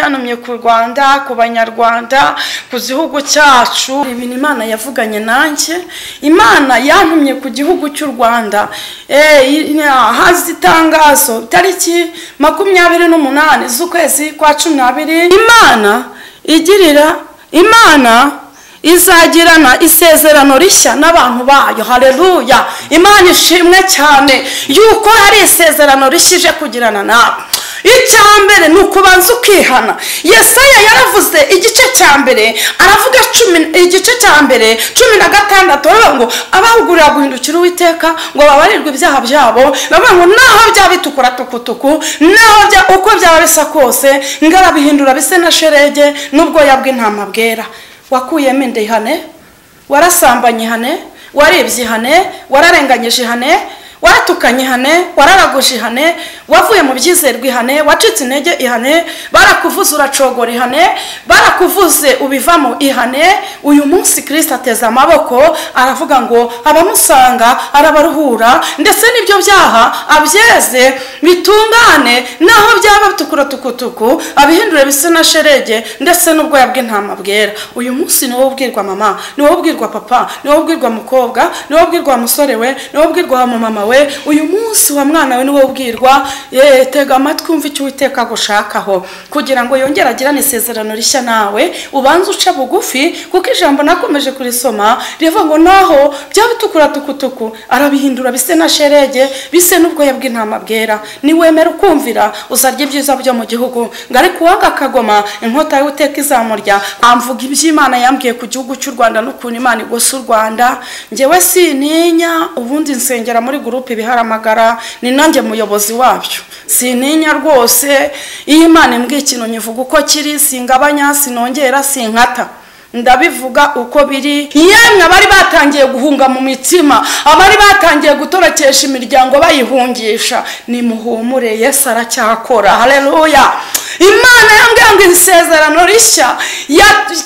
anumye ku rwanda ku banyarwanda ku gihugu cyacu ibintu imana yavuganye nanjye imana yantumye ku gihugu cy'u rwanda hazi itangazo tariki makumyabiri n'umunani z'ukwezi kwa cumi n'abiri imana igirira imana izagirana isezerano rishya n'abantu bayo hareruya imana ishimwe cyane yuko hari isezerano rishya ije kugirana nawe icya mbere ni ukubanza ukihana yesaya yaravuze igice cya mbere aravuga igice cya mbere cumi na gatandatu baravuga ngo abahugurira guhindukira uwiteka ngo babarirwe ibyaha byabo baravuga ngo naho byaba bitukura tukutuku naho uko byaba bisa kose ngarabihindura bise na sherege n'ubwoya bw'intama bwera wakuyemo inda ihane warasambanye ihane warebye ihane wararenganyije ihane waratukanye ihane wararaguje ihane wavuye mu byizerwa ihane wacitse intege ihane barakuvuze uracogora ihane barakuvuze ubivamo ihane uyu munsi kirisita ateze amaboko aravuga ngo abamusanga arabaruhura ndetse n'ibyo byaha abyeze bitungane naho byaba bitukura tukutuku abihindure bisa na sherege ndetse n'ubwoya bw'intama bwera uyu munsi ni wowe ubwirwa mama ni wowe ubwirwa papa ni wowe ubwirwa mukobwa ni wowe ubwirwa musore we ni wowe ubwirwa mama we uyu munsi wa mwana we ni wowe ubwirwa tega amatwi wumva icyo witeka gushakaho kugira ngo yongere agirane isezerano rishya nawe ubanze uce bugufi kuko ijambo nakomeje kurisoma rivuga ngo naho byaba bitukura tukutuku arabihindura bise na sherege bise n'ubwoya bw'intama bwera niwemera ukumvira uzarya ibyiza byo mu gihugu ngo ariko uwanga akagoma inkota y'uteka izamurya amvuga iby'imana yambwiye ku gihugu cy'u rwanda n'ukuntu imana igosa u rwanda ngewe sintinya ubundi nsengera muri gurupe ibiharamagara ni nanjye muyobozi wabyo sintinya rwose iyo imana imbwiye ikintu nyivuga uko kiri singabanya sinongera sinkata ndabivuga uko biri yemwe abari batangiye guhunga mu mitima abari batangiye gutorokesha imiryango bayihungisha ni muhumure yesu aracyakora hareruya imana yambwiye ngo isezerano rishya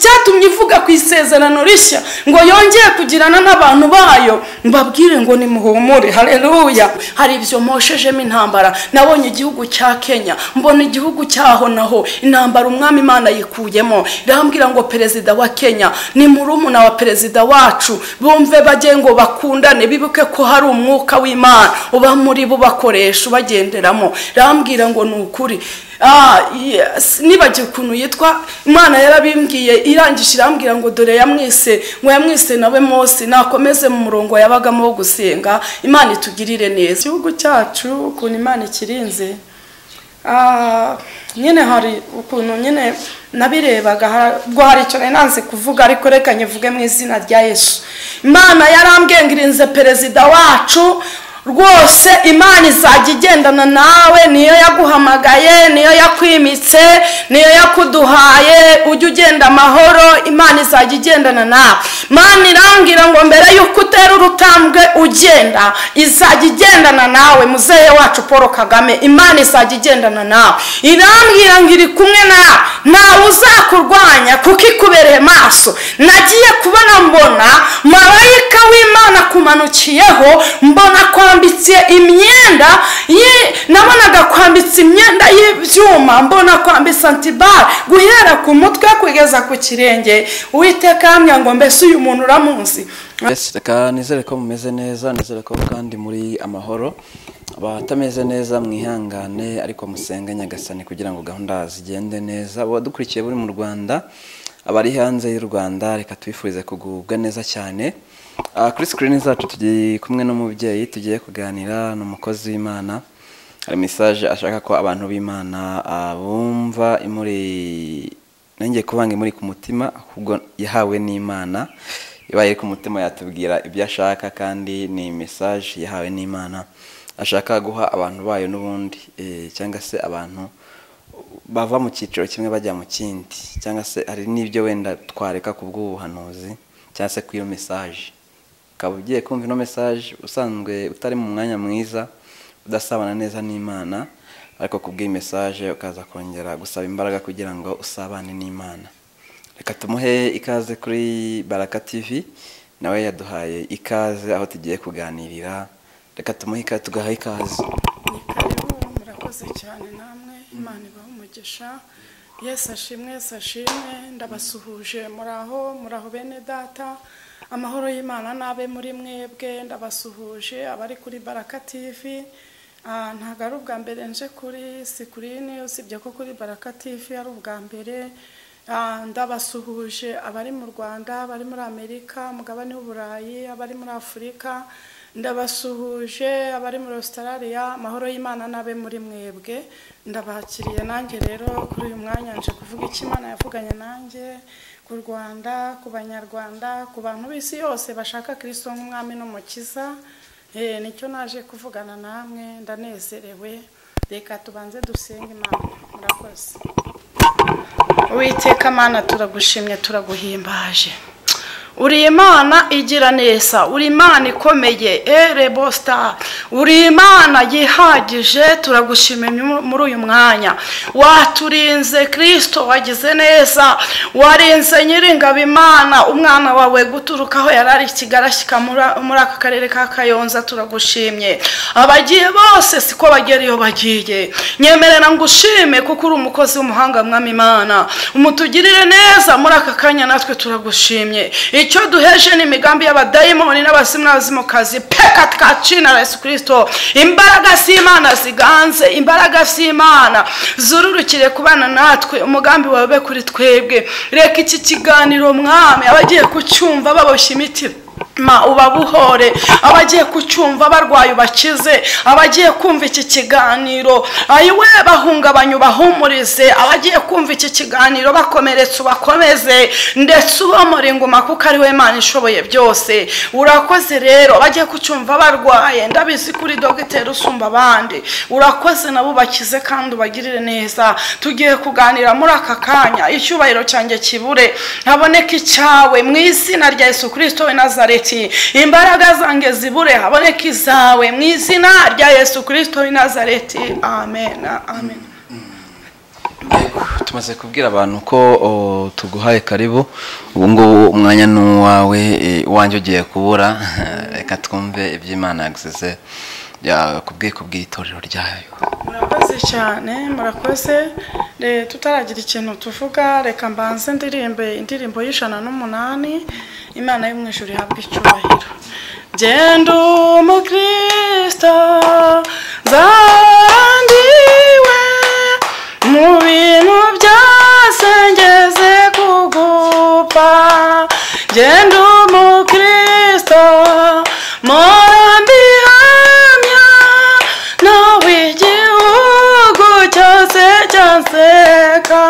cyatumye ivuga ku isezerano rishya ngo yongere kugirana n'abantu bayo mbabwire ngo ni muhumure hareruya hari ibyo moshejemo intambara nabonye igihugu cya kenya mbona igihugu cyaho naho intambara umwami imana yikuyemo irambwira ngo perezida wa kenya ni murumuna wa perezida wacu bumve bajye ngo bakundane bibuke ko hari umwuka w'imana uba muri bo bakoresha ubagenderamo rambwira ngo ni ukuri nibagiwe ukuntu yitwa imana yarabimbwiye irangije irambwira ngo dore yamwise ngo yamwise nawe mose nakomeze mu murongo yabagamo wo gusenga imana itugirire neza igihugu cyacu ukuntu imana ikirinze nyine hari ukuntu nyine nabirebaga ubwo hari icyo nanze kuvuga ariko reka nyivuge mu izina rya yesu imana yarambwengirinze perezida wacu rwose imana izajya igendana nawe niyo yaguhamagaye niyo yakwimitse niyo yakuduhaye ujye ugenda amahoro imana izajya igendana nawe imana irambwira ngo mbere y'uko utera urutambwe ugenda izajya igendana nawe muzehe wacu paul kagame imana izajya igendana nawe irambwira ngo iri kumwe nawe ntawe uzakurwanya kuko ikubereye maso nagiye kubona mbona marayika w'imana akumanukiyeho mbona ko kwambitse imyenda nabonaga kwambitse imyenda y'ibyuma mbona kwambitse antibare guhera ku mutwe kugeza ku kirenge uwiteka yamya ngo mbese uyu muntu uramuzi reka nizere ko mumeze neza nizere ko kandi muri amahoro abatameze neza mwihangane ariko musenge nyagasani kugira ngo gahunda zigende neza abadukurikiye buri mu rwanda abari hanze y'u rwanda reka tubifurize kugubwa neza cyane kuri sikirini zacu tugiye kumwe n'umubyeyi tugiye kuganira n'umukozi w'imana hari mesaje ashaka ko abantu b'imana bumva imuri nongeye kubanga imuri ku mutima ahubwo yahawe n'imana ibaye ku mutima yatubwira ibyo ashaka kandi ni mesaje yahawe n'imana ashaka guha abantu bayo n'ubundi cyangwa se abantu bava mu cyiciro kimwe bajya mu kindi cyangwa se hari n'ibyo wenda twareka ku bw'ubuhanuzi cyangwa se ku iyo mesaje ukaba ugiye kumva ino mesaje usanzwe utari mu mwanya mwiza udasabana neza n'imana ariko ku bw'iyi mesaje ukaza kongera gusaba imbaraga kugira ngo usabane n'imana reka tumuhe ikaze kuri baraka tivi nawe yaduhaye ikaze aho tugiye kuganirira reka tumuhe ikaze tugaha ikaze cyane namwe imana ibaha umugisha Yesu ashimwe Yesu ashimwe ndabasuhuje muri aho muri aho bene data amahoro y'imana n'abe muri mwebwe ndabasuhuje abari kuri baraka tivi Ah, ntabwo ari ubwa mbere nje kuri sikirini usibye ko kuri baraka tivi ari ubwa mbere Ah, ndabasuhuje abari mu rwanda abari muri amerika umugabane w'uburayi abari muri afurika ndabasuhuje abari muri Australia amahoro y'imana n'abe muri mwebwe ndabakiriye nanjye rero kuri uyu mwanya nje kuvuga icyo imana yavuganye nanjye ku rwanda ku banyarwanda ku bantu b'isi yose bashaka kirisito nk'umwami n'umukiza Eh, nicyo naje kuvugana namwe ndanezerewe reka tubanze dusenge imana murakoze Uwiteka mana turagushimye turaguhimbaje uri imana igira neza uri imana ikomeye erebo sita uri imana yihagije turagushimye muri uyu mwanya waturinze kirisito wagize neza warinze nyiringabo imana umwana wawe guturuka aho yari ari kigarashyika muri aka karere ka kayonza turagushimye abagiye bose siko bagera iyo bagiye nyemerera ngushime kuko uri umukozi w'umuhanga mwami imana umutugirire neza muri aka kanya natwe turagushimye icyo duheje ni imigambi y'abadayimoni n'abasimu n'abazimukazi peka twacina na yesu kirisito imbaraga z'imana ziganze imbaraga z'imana zururukire ku bana natwe umugambi wawe kuri twebwe reka iki kiganiro mwami abagiye kucyumva baboshye imiti ma ubabuhore abagiye kucyumva barwaye ubakize abagiye kumva iki kiganiro ayiwe bahungabanye ubahumurize abagiye kumva iki kiganiro bakomeretse ubakomeze ndetse ubomora inguma kuko ari we Imana ishoboye byose urakoze rero abagiye kucyumva barwaye ndabizi kuri dogiteri usumba abandi urakoze nabo ubakize kandi ubagirire neza tugiye kuganira muri aka kanya icyubahiro cyanjye kibure haboneke icyawe mu izina rya Yesu kirisito we nazareti imbaraga zanjye zibure haboneke izawe mu izina rya yesu kirisito w'i nazareti amen amen tumaze kubwira abantu ko o, tuguhaye karibu ubu ngubu umwanya ni uwawe e, uwanjye ugiye kubura reka twumve iby'imana yagusize ku bwiko bw'itorero ryayo murakoze cyane murakoze Eh, tutaragira ikintu tuvuga reka mbanze ndirimbe indirimbo y'ijana n'umunani imana yo mu ijuru ihabwa icyubahiro genda umukristo zandiwe mu bintu byose ngeze kugupfa genda umukristo mpora mbihamya nawe igihugu cyose cyanseka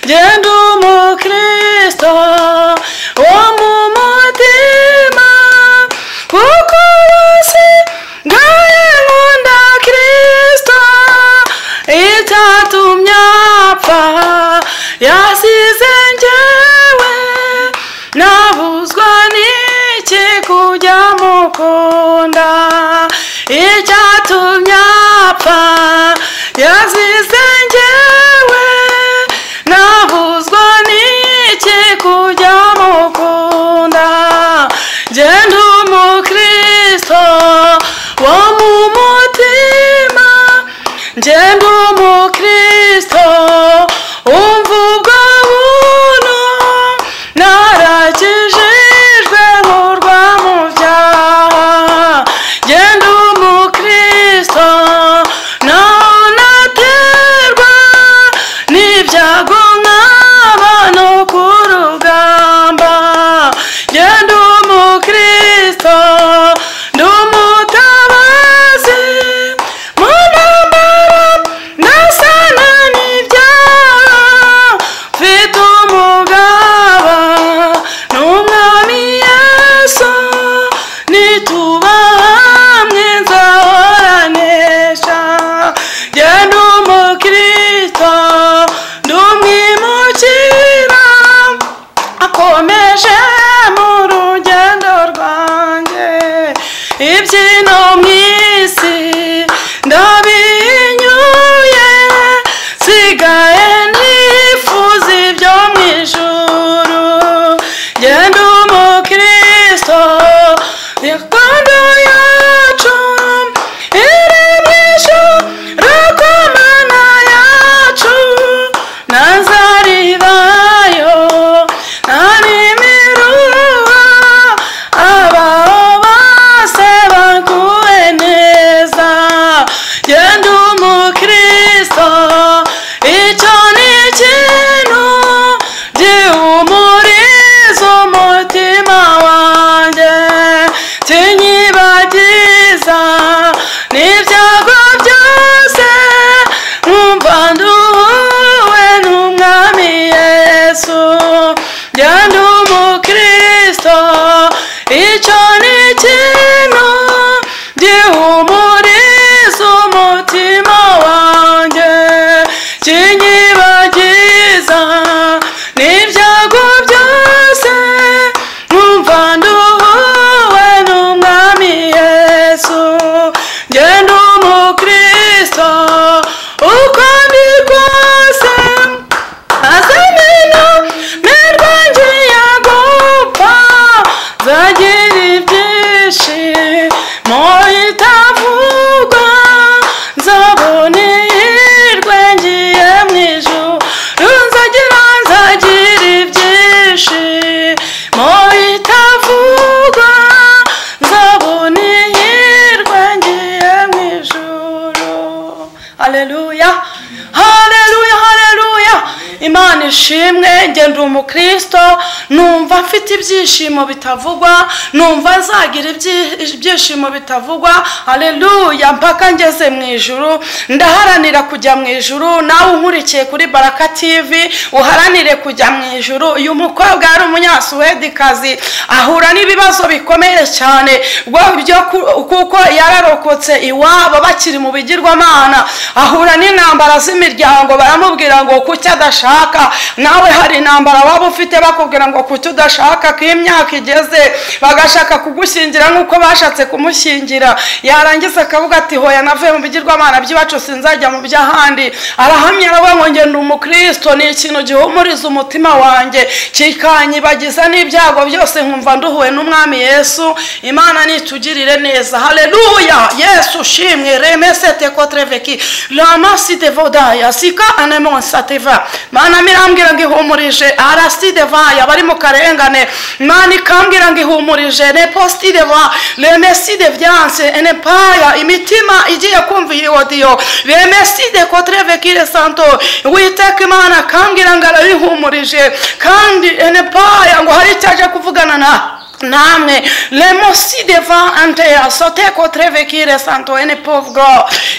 genda umukristo wo mu mutima kuko bose ngaye nkunda kirisito icyatumye apfa yasize njyewe nabuzwa n'iki kujya mukunda icyatumye apfa yasize njyewe nabuzwa n'iki kujya mukunda genda umukristo wo mu mutima genda umukristo umva ubwo buntu narakijijwe nkurwa mu byaha genda umukristo naho naterwa n'ibyago nk'aba no ku rugamba genda umukristo ndi umutabazi mu ntambara ndasana n'ibyaha mfite umugaba n'umwami yesu nituba hamwe nzahoranesha genda umukristo ndumwimukira ako imana ishimwe njye ndi umukristo numva mfite ibyishimo bitavugwa numva nzagira ibyi- ibyishimo bitavugwa aleluya mpaka ngeze mu ijuru ndaharanira kujya mu ijuru nawe unkurikiye kuri baraka tivi uharanire kujya mu ijuru uyu mukobwa yari umunyasuwedikazi ahura n'ibibazo bikomeye cyane bwo- byo ku- kuko yararokotse iwabo bakiri mu bigirwamana ahura n'intambara z'imiryango baramubwira ngo kuki adashaka nawe hari intambara waba ufite bakubwira ngo kuki udashaka ko imyaka igeze bagashaka kugushyingira nk'uko bashatse kumushyingira yarangiza akavuga ati hoya navuye mu bigirwamana by'iwacu sinzajya mu by'ahandi arahamya aravuga ngo ngenda umukristo ni ikintu gihumuriza umutima wanjye kikanyibagiza n'ibyago byose nkumva nduhuwe n'umwami yesu imana nitugirire neza haleluya yesu ushimwe remesete kotreveki ramaside vodaya sika anemonsativa mana mirambwira ngo ihumurije araside vaya bari mu karengane mana ikambwira ngo ihumurije ne postide va remeside vyanse ene paya imitima igiye kumva iyi odiyo remeside kotrevekire santo witeka imana akambwira ngo arabihumurije kandi ene paya ngo hari icyaje kuvugana na namwe lemosi devant antea soteko trevekire santo ene povgo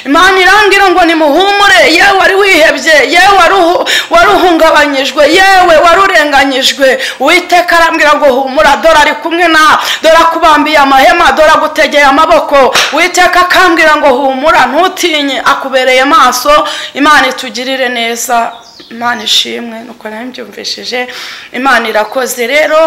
imana irangira ngo nimuhumure yewe wari wihebye yewe wari uhu- wari uhungabanyijwe yewe wari urenganyijwe uwiteka arambwira ngo humura dore ari kumwe na dore akubambiye amahema dore agutegeye amaboko uwiteka akambwira ngo humura ntutinye akubereye maso imana itugirire neza imana ishimwe nuko nawe mbyumvishije imana irakoze rero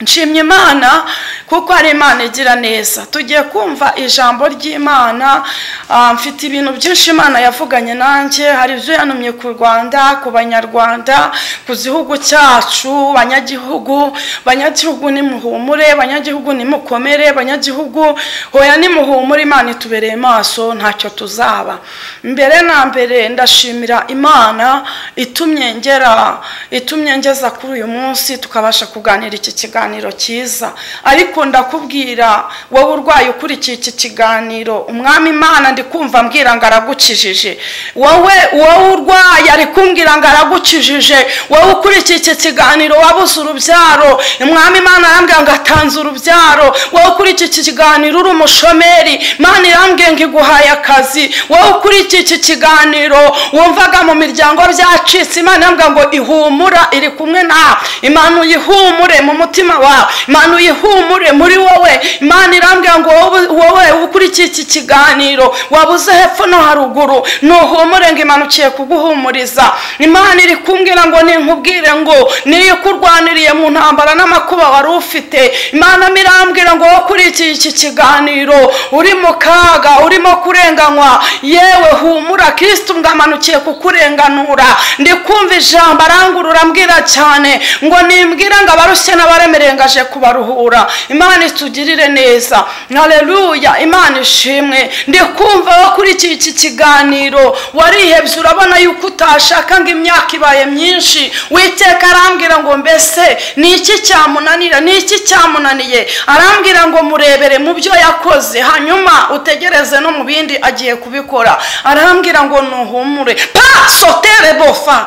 nshimye imana kuko ari imana igira neza tugiye kumva ijambo ry'imana ah, mfite ibintu byinshi imana yavuganye nanjye hari ibyo yanumye ku rwanda ku banyarwanda ku gihugu cyacu banyagihugu banyagihugu nimuhumure banyagihugu nimukomere banyagihugu hoya nimuhumure imana itubereye maso ntacyo tuzaba mbere na mbere ndashimira imana itumye ngera itumye ngeza kuri uyu munsi tukabasha kuganira iki kiganiro cyiza ariko ndakubwira wowe urwaye ukurikiye iki kiganiro umwami imana ndi kumva mbwira ngo aragukijije wowe wowe urwaye ari kumbwira ngo aragukijije wowe ukurikiye iki kiganiro wabuze urubyaro umwami imana arambwira ngo atanze urubyaro wowe ukurikiye iki kiganiro uri umushomeri imana irambwira ngo iguhaye akazi wowe ukurikiye iki kiganiro wumvaga mu miryango byacitse imana irambwira ngo ihumura iri kumwe nawe imana uyihumure mu mutima wawe imana uyihumure muri wowe imana irambwira ngo wowe- wowe ukurikiye iki kiganiro wabuze hepfo no haruguru nuhumure ngo imana uciye kuguhumuriza imana iri kumbwira ngo ninkubwire ngo niyo ikurwaniriye mu ntambara n'amakuba wari ufite imana mirambwira ngo wowe ukurikiye iki kiganiro uri mu kaga urimo kurenganywa yewe humura kirisito ngo amanukiye kukurenganura ndi kumva ijambo arangurura ambwira cyane ngo nimbwira ngo abarushye n'abaremerengaje kubaruhura imana itugirire neza haleluya imana ishimwe ndi kumva wo kuri iki iki kiganiro warihebye urabona yuko utashaka ngo imyaka ibaye myinshi witeka arambwira ngo mbese ni iki cyamunanira ni iki cyamunaniye arambwira ngo murebere mu byo yakoze hanyuma utegereze no mu bindi agiye kubikora arambwira ngo nuhumure pa sotere bofa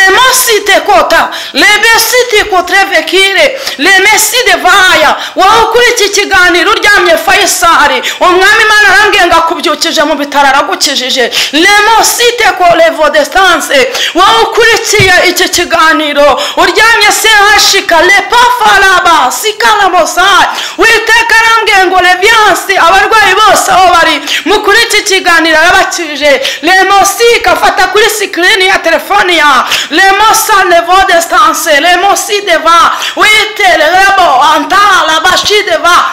lemosite kota lebesite kotrevekire lemeside vaya wowe ukuri iki kiganiro uryamye fayisari umwami imana arambwiye ngo akubyukije mu bitaro aragukijije lemosite ko levodestanse wowe ukurikiye iki kiganiro uryamye sehashika lepafaraba sikaramosayi witeka arambwiye ngo leviyanse abarwayi bose aho bari mukuri iki kiganiro arabakije lemosika fata kuri sikirini ya telefoni ya lemosa levodestanse lemosideva witerebo antala bashideva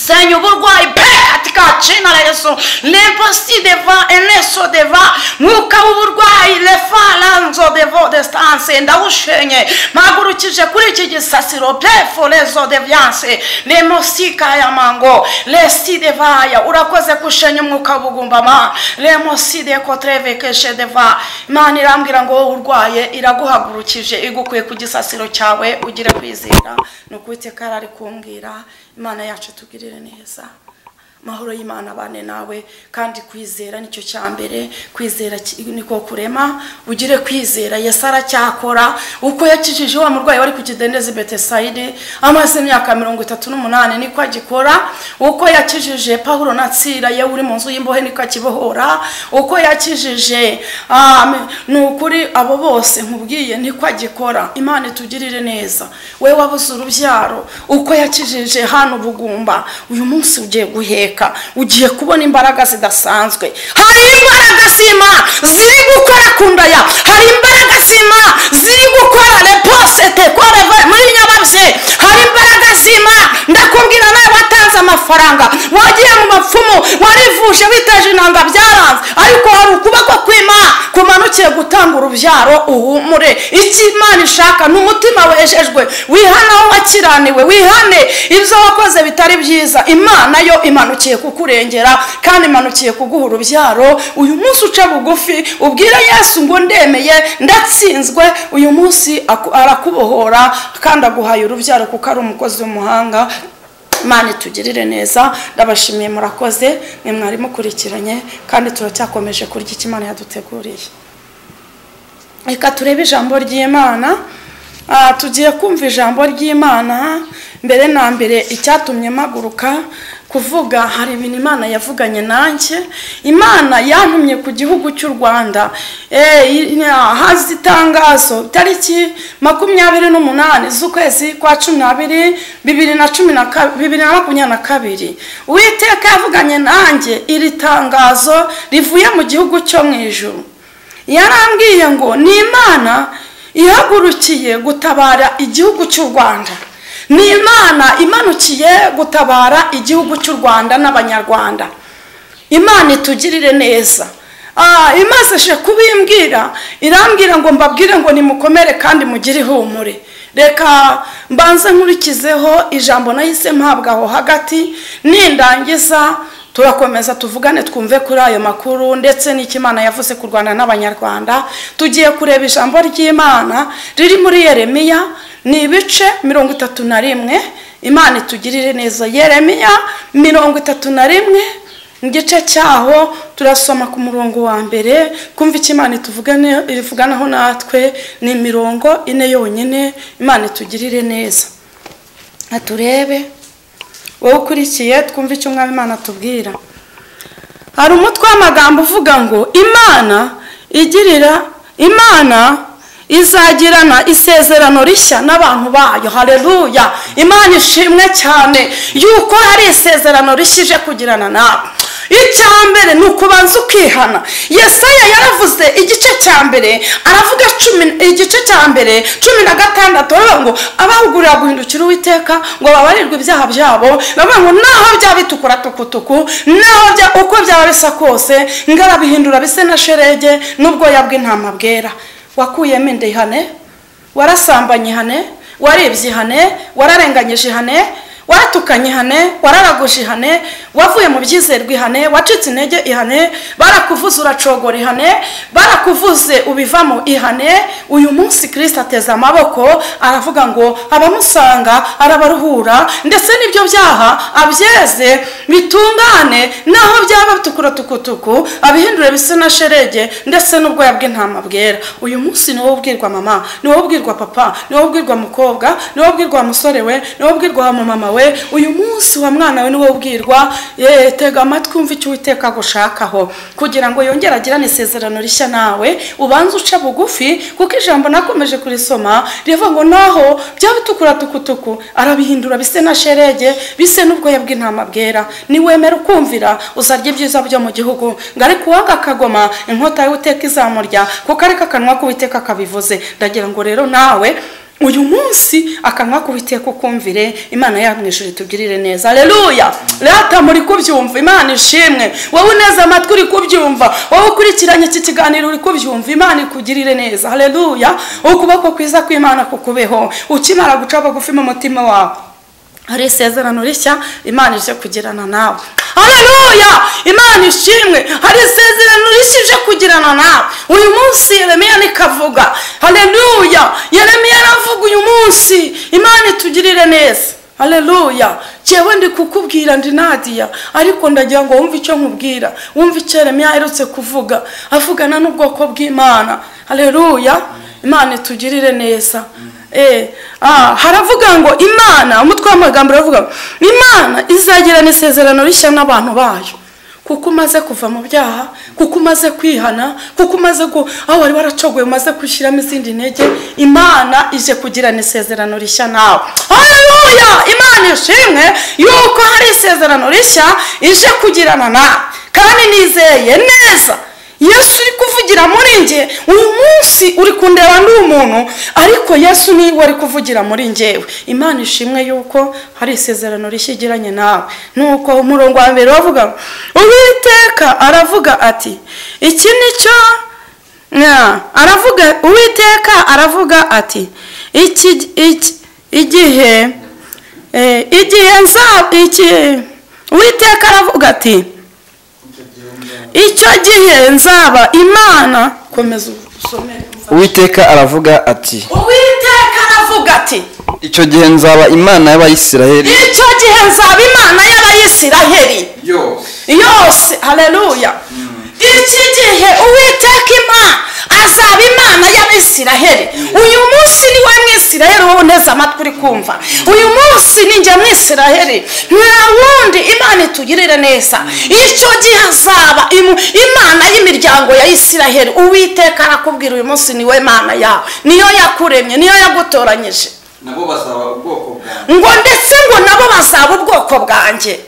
Seigneur, uburwayi pe katika jina la Yesu. Leposi deva eneso deva mwuka w'uburwayi lefalanzo devo destanse ndawushenye mpagurukije kuri iki gisasiro pefo lezo devyanse lemosika ya mango lesi devaya urakoze kushenya umwuka w'ubugumbama lemosi de kotrevekeshe deva imana irambwira ngo wowe urwaye iraguhagurukije igukuye ku gisasiro cyawe ugire kwizera ni uko Uwiteka yari ari kumbwira imana yacu tugirire neza amahoro y'imana abane nawe kandi kwizera nicyo cya mbere kwizera ki- niko kurema ugire kwizera yesu aracyakora uko yakijije wa murwayi wari ku kidendezi betesayide amaze imyaka mirongo itatu n'umunani niko agikora uko yakijije pawulo na tsira yewe uri mu nzu y'imbohe niko akibohora uko yakijije ah, ni ukuri abo bose nkubwiye niko agikora imana itugirire neza we wabuze urubyaro uko yakijije hano bugumba uyu munsi ugiye guheka ugiye kubona imbaraga zidasanzwe hari imbaraga z'ima ziri gukora ku ndaya hari imbaraga z'ima ziri gukora repose tekoreva muri nyababye hari imbaraga z'ima ndakubwira nawe watanze amafaranga wagiye mu bapfumu warivuje witeje intanga byaranze ariko hari ukuboko kw'ima kumanukiye gutanga urubyaro uhumure icyo imana ishaka ni umutima wejejwe wihana aho wakiraniwe wihane ibyo wakoze bitari byiza imana yo imanukiye kukurengera kandi imanukiye kuguha urubyaro uyu munsi uca bugufi ubwire yesu ngo ndemeye ndatsinzwe uyu munsi aku- arakubohora kandi aguhaye urubyaro kuko ari umukozi w'umuhanga imana itugirire neza ndabashimiye murakoze mwe mwari mukurikiranye kandi turacyakomeje kurya icyo imana yaduteguriye reka turebe ijambo ry'imana Ah, tugiye kumva ijambo ry'imana mbere na mbere icyatumye mpaguruka kuvuga hari ibintu imana yavuganye nanjye imana yantumye ku gihugu cy'u rwanda Eh, i- ah, haza itangazo tariki makumyabiri n'umunani z'ukwezi kwa cumi n'abiri bibiri na cumi na ka- bibiri na makumyabiri na kabiri uwiteka yavuganye nanjye iri tangazo rivuye mu gihugu cyo mu ijuru yarambwiye ngo ni imana ihagurukiye gutabara igihugu cy'u rwanda ni imana imanukiye gutabara igihugu cy'u rwanda n'abanyarwanda imana itugirire neza Ah, imaze kubimbwira irambwira ngo mbabwire ngo nimukomere kandi mugire ihumure reka mbanze nkurikizeho ijambo nahise mpabwa aho hagati nindangiza turakomeza tuvugane twumve kuri ayo makuru ndetse n'icyo imana yavuze ku rwanda n'abanyarwanda tugiye kureba ijambo ry'imana riri muri yeremiya ni ibice mirongo itatu na rimwe imana itugirire neza yeremiya mirongo itatu na rimwe igice cyaho turasoma ku murongo wa mbere kumva icyo imana ituvugane- ivuganaho natwe ni imirongo ine yonyine imana itugirire neza Reka turebe wowe ukurikiye twumve icyo umwami imana atubwira hari umutwe w'amagambo uvuga ngo imana igirira imana izagirana isezerano rishya n'abantu bayo hareruya imana ishimwe cyane yuko hari isezerano rishya ije kugirana nawe icya mbere ni ukubanza ukihana yesaya yaravuze igice cya mbere aravuga cumi igice cya mbere cumi na gatandatu aravuga ngo abahugurira guhindukira uwiteka ngo babarirwe ibyaha byabo baravuga ngo naho byaba bitukura tukutuku naho bya- uko byaba bisa kose ngarabihindura bise na sherege n'ubwoya bw'intama bwera wakuyemo inda ihane warasambanye ihane warebye ihane wararenganyije ihane waratukanye ihane wararaguje ihane wavuye mu byizerwa ihane wacitse intege ihane barakuvuze uracogora ihane barakuvuze ubivamo ihane uyu munsi kirisita ateze amaboko aravuga ngo abamusanga arabaruhura ndetse n'ibyo byaha abyeze bitungane naho byaba bitukura tukutuku abihindure bisa na sherege ndetse n'ubwoya bw'intama bwera uyu munsi ni wowe ubwirwa mama ni wowe ubwirwa papa ni wowe ubwirwa mukobwa ni wowe ubwirwa musore we ni wowe ubwirwa wa mama we uyu munsi wa mwana we ni wowe ubwirwa Ye, tega amatwi wumve icyo uwiteka agushakaho kugira ngo yongere agirane isezerano rishya nawe ubanze uce bugufi kuko ijambo nakomeje kurisoma rivuga ngo naho byaba bitukura tukutuku arabihindura bise na sherege bise n'ubwoya bw'intama bwera niwemera ukumvira uzarya ibyiza byo mu gihugu ngo ariko uwanga akagoma inkota y'uwiteka izamurya kuko ariko akanwa k'uwiteka kabivuze ndagira ngo rero nawe uyu munsi akanwa kubiteka ukumvire imana yacu ijuru itugirire neza reruya rata muri kubyumva imana ishimwe wowe uneze amatwi uri kubyumva wowe ukurikiranye iki kiganiro uri kubyumva imana ikugirire neza reruya ukuboko kwiza kw'imana kukubeho ukimara guca bugufi mu mutima wawe hari isezerano rishya imana ije kugirana nawe haleluya imana ishimwe hari isezerano rishya ije kugirana nawe uyu munsi yeremiya nikavuga haleluya yeremiya aravuga uyu munsi imana itugirire neza aleluya njyewe ndi kukubwira ndi nadiya ariko ndagira ngo wumve icyo nkubwira wumve icyo Yeremiya aherutse kuvuga avugana n'ubwoko bw'imana aleluya imana itugirire neza Eh, ah, haravuga ngo imana umutwe w'amagambo uravuga ngo imana izagirana isezerano rishya n'abantu bayo kuko umaze kuva mu byaha kuko umaze kwihana kuko umaze gu- aho wari waracogoye umaze gushyiramo izindi ntege imana ije kugirana isezerano rishya nawe haleluya imana ishimwe yuko hari isezerano rishya ije kugirana nawe kandi nizeye neza yesu uri kuvugira muri njye uyu munsi uri kundeba ndi umuntu ariko yesu niwe ari kuvugira muri njyewe imana ishimwe yuko hari isezerano rishya igiranye nawe nuko umurongo wa mbere bavuga ngo, uwiteka aravuga ati iki ni cyo Nya, aravuga uwiteka aravuga ati iki iki- igihe eh, igihe nza iki uwiteka aravuga ati icyo gihe nzaba imana komeza usomere uwiteka aravuga ati uwiteka aravuga ati icyo gihe nzaba imana y'abayisiraheli icyo gihe nzaba imana y'abayisiraheli yose yose haleluya iki gihe uwiteka imana azaba imana y'abisiraheli uyu munsi ni we mwisiraheli wowe uneze amatwi uri kumva uyu munsi ni njye mwisiraheli nta wundi imana itugirire neza icyo gihe azaba imu- imana y'imiryango ya isiraheli uwiteka arakubwira uyu munsi ni we mana yawe niyo yakuremye niyo yagutoranyije nabo bazaba ubwoko bwanjye ngo ndetse ngo nabo bazaba ubwoko bwanjye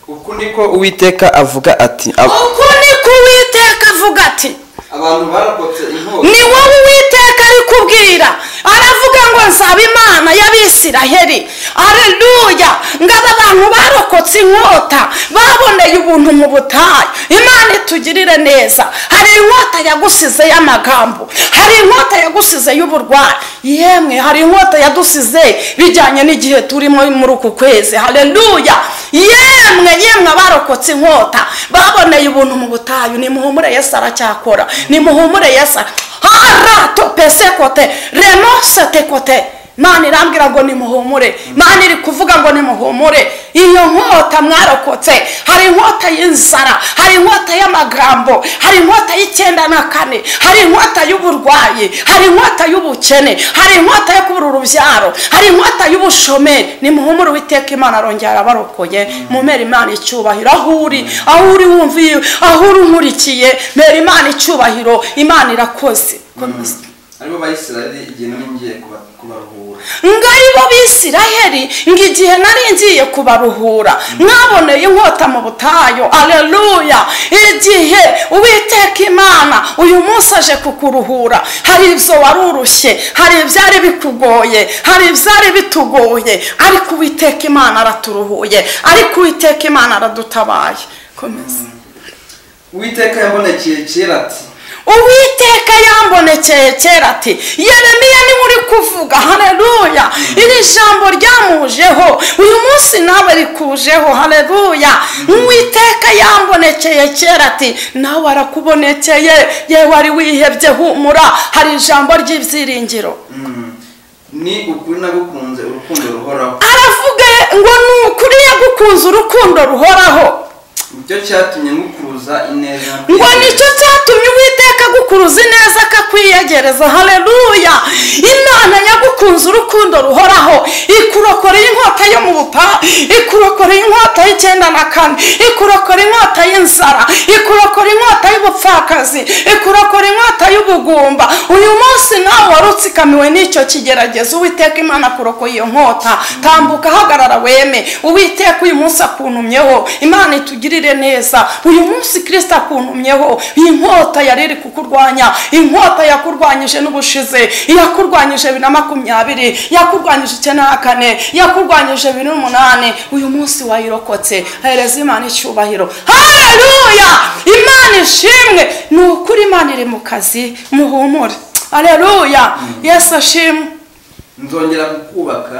uku niko uwiteka avuga ati "Ab- uku niko uwiteka avuga ati abantu barokotse inkota ni wowe uwiteka ari kubwira aravuga ngo nsaba imana y'abisiraheli areruya ngo aba bantu barokotse inkota baboneye ubuntu mu butayu imana itugirire neza hari inkota yagusize y'amagambo hari inkota yagusize y'uburwayi yemwe hari inkota yadusize bijyanye n'igihe turimo muri uku kwezi hareruya yemwe yemwe abarokotse inkota baboneye ubuntu mu butayu nimuhumure yesu aracyakora nimuhumure yesu ara- harato pese kote remose te kote mana irambwira ngo nimuhumure mana iri kuvuga ngo nimuhumure iyo nkota mwarokotse hari inkota y'inzara hari inkota y'amagambo hari inkota y'icyenda na kane hari inkota y'uburwayi hari inkota y'ubukene hari inkota yo kubura urubyaro hari inkota y'ubushomeri nimuhumure uwiteka imana arongera arabarokoye mumera imana icyubahiro aho uri aho uri wumva iyo aho uri unkurikiye mera imana icyubahiro imana irakoze Komeza. aribo bayisiraheli igihe nari ngiye kuba- kubaruhura ngari bo bisiraheli ngo igihe nari ngiye kubaruhura mwaboneye inkota mu butayu aleluya igihe uwiteka imana uyu munsi aje kukuruhura hari ibyo wari urushye hari ibyari bikugoye hari ibyari bitugoye ariko uwiteka imana araturuhuye ariko uwiteka imana aradutabaye komeza uwiteka yabonekeye kera ati uwiteka yambonekeye kera ati yeremiya niwe uri kuvuga hareruya iri jambo ryamujeho uyu munsi nawe rikujeho hareruya uwiteka yambonekeye kera ati nawe arakubonekeye yewe ari wihebye humura hari ijambo ry'ibyiringiro ni ukuri nagukunze urukundo ruhoraho aravuga ngo ni ukuri yagukunze urukundo ruhoraho nicyo cyatumye ngukuruza ineza ngo nicyo cyatumye uwiteka agukuruza ineza akakwiyegereza hareruya imana yagukunze urukundo ruhoraho ikurokoreye inkota yo mu bupa ikurokoreye inkota y'icyenda na kane ikurokoreye inkota y'inzara ikurokoreye inkota y'ubupfakazi ikurokora inkota y'ubugumba uyu munsi nawe wari utsikamiwe n'icyo kigeragezo uwiteka imana akurokoye iyo nkota tambuka hagarara weme uwiteka uyu munsi akuntumyeho imana itugirire neza uyu munsi kirisita akuntumyeho iyi nkota yari iri kukurwanya inkota yakurwanyije n'ubushize yakurwanyije bibiri na makumyabiri yakurwanyije icyenda na kane yakurwanyije bibiri n'umunani uyu munsi wayirokotse hereza imana icyubahiro hareruya imana ishimwe ni ukuri imana iri mu kazi muhumure hareruya yesu ashimwe nzongera kukubaka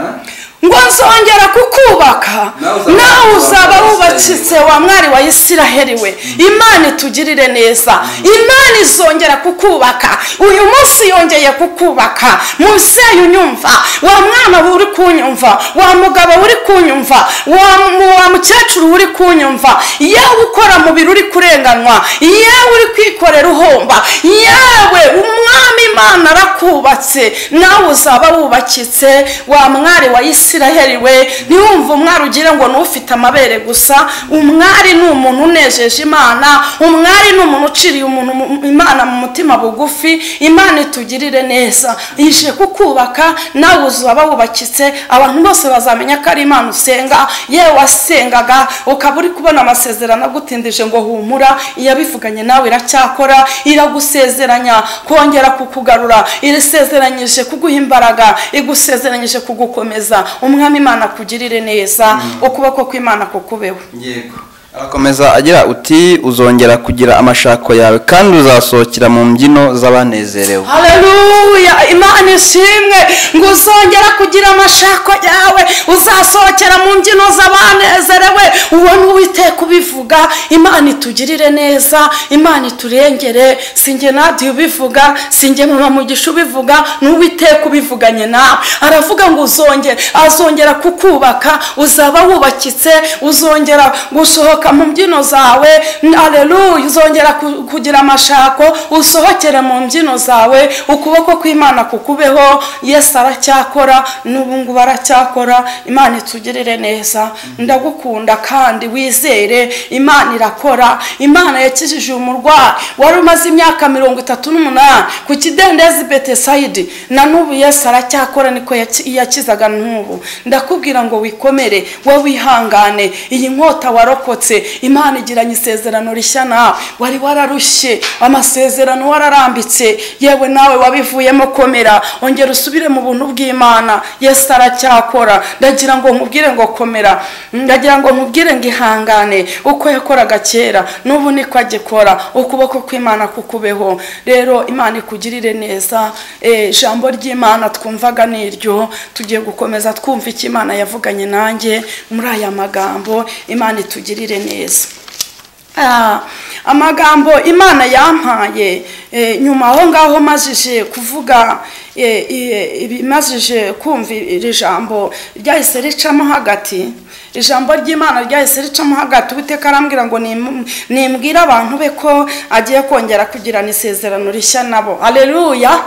ngo nzongera kukubaka Nawe uzaba nawe uzaba wubakitse. wubakitse wa mwari wa isiraheli we imana itugirire neza imana izongera kukubaka uyu munsi yongeye kukubaka mubyeyi unyumva wa mwana uri kunyumva wa mugabo uri kunyumva wa mu- wa mukecuru uri kunyumva yewe ukora mu biro uri kurenganwa yewe uri kwikorera uhomba yewe umwami imana arakubatse nawe uzaba wubakitse wa mwari wa isiraheli we ntiwumve umwari ugire ngo ni ufite amabere gusa umwari ni umuntu unejeje imana umwari ni umuntu uciriye umuntu mu- imana mu mutima bugufi imana itugirire neza yije kukubaka nawe uzaba wubakitse abantu bose bazamenya ko ari imana usenga yewe wasengaga ukaba uri kubona amasezerano agutindije ngo humura iyabivuganye nawe iracyakora iragusezeranya kongera kukugarura irisezeranyije kuguha imbaraga igusezeranyije kugukomeza umwami imana akugirire neza ukuboko kw'imana kukubeho yego akomeza agira uti uzongera kugira amashako yawe kandi uzasohokera mu mbyino z'abanezerewe haleluya imana ishimwe ngo uzongera kugira amashako yawe uzasohokera mu mbyino z'abanezerewe ubona uwiteka ubivuga imana itugirire neza imana iturengere sinjye nadiye ubivuga sinjye mama mugisha ubivuga n'uwiteka ubivuganye nawe aravuga ngo uzongera azongera kukubaka uzaba wubakitse uzongera gusohoka mu mbyino zawe aleluya uzongera ku- kugira amashako usohokere mu mbyino zawe ukuboko kw'imana kukubeho yesu aracyakora n'ubu ngubu aracyakora imana itugirire neza ndagukunda kandi wizere imana irakora imana yakijije uyu murwayi wari umaze imyaka mirongo itatu n'umunani ku kidendezi betesayidi na n'ubu yesu aracyakora niko yaki- yakizaga n'ubu ndakubwira ngo wikomere we wihangane iyi nkota warokotse imana igiranye isezerano rishya nawe wari wararushye amasezerano wararambitse yewe nawe wabivuyemo komera ongera usubire mu buntu bw'imana yesu aracyakora ndagira ngo nkubwire ngo komera ndagira ngo nkubwire ngo ihangane uko yakoraga kera n'ubu niko agikora ukuboko kw'imana kukubeho rero imana ikugirire neza Eh, ijambo ry'imana twumvaga ni iryo tugiye gukomeza twumva icyo imana yavuganye nanjye muri aya magambo imana itugirire neza Ah, amagambo imana yampaye eh, nyuma aho ngaho majije kuvuga eh, eh, ibimajije kumva iri jambo ryahise ricamo hagati ijambo ry'imana ryahise ricamo hagati uwiteka arambwira ngo "Nim- nimbwire abantu be ko agiye kongera kugirana isezerano rishya nabo aleluya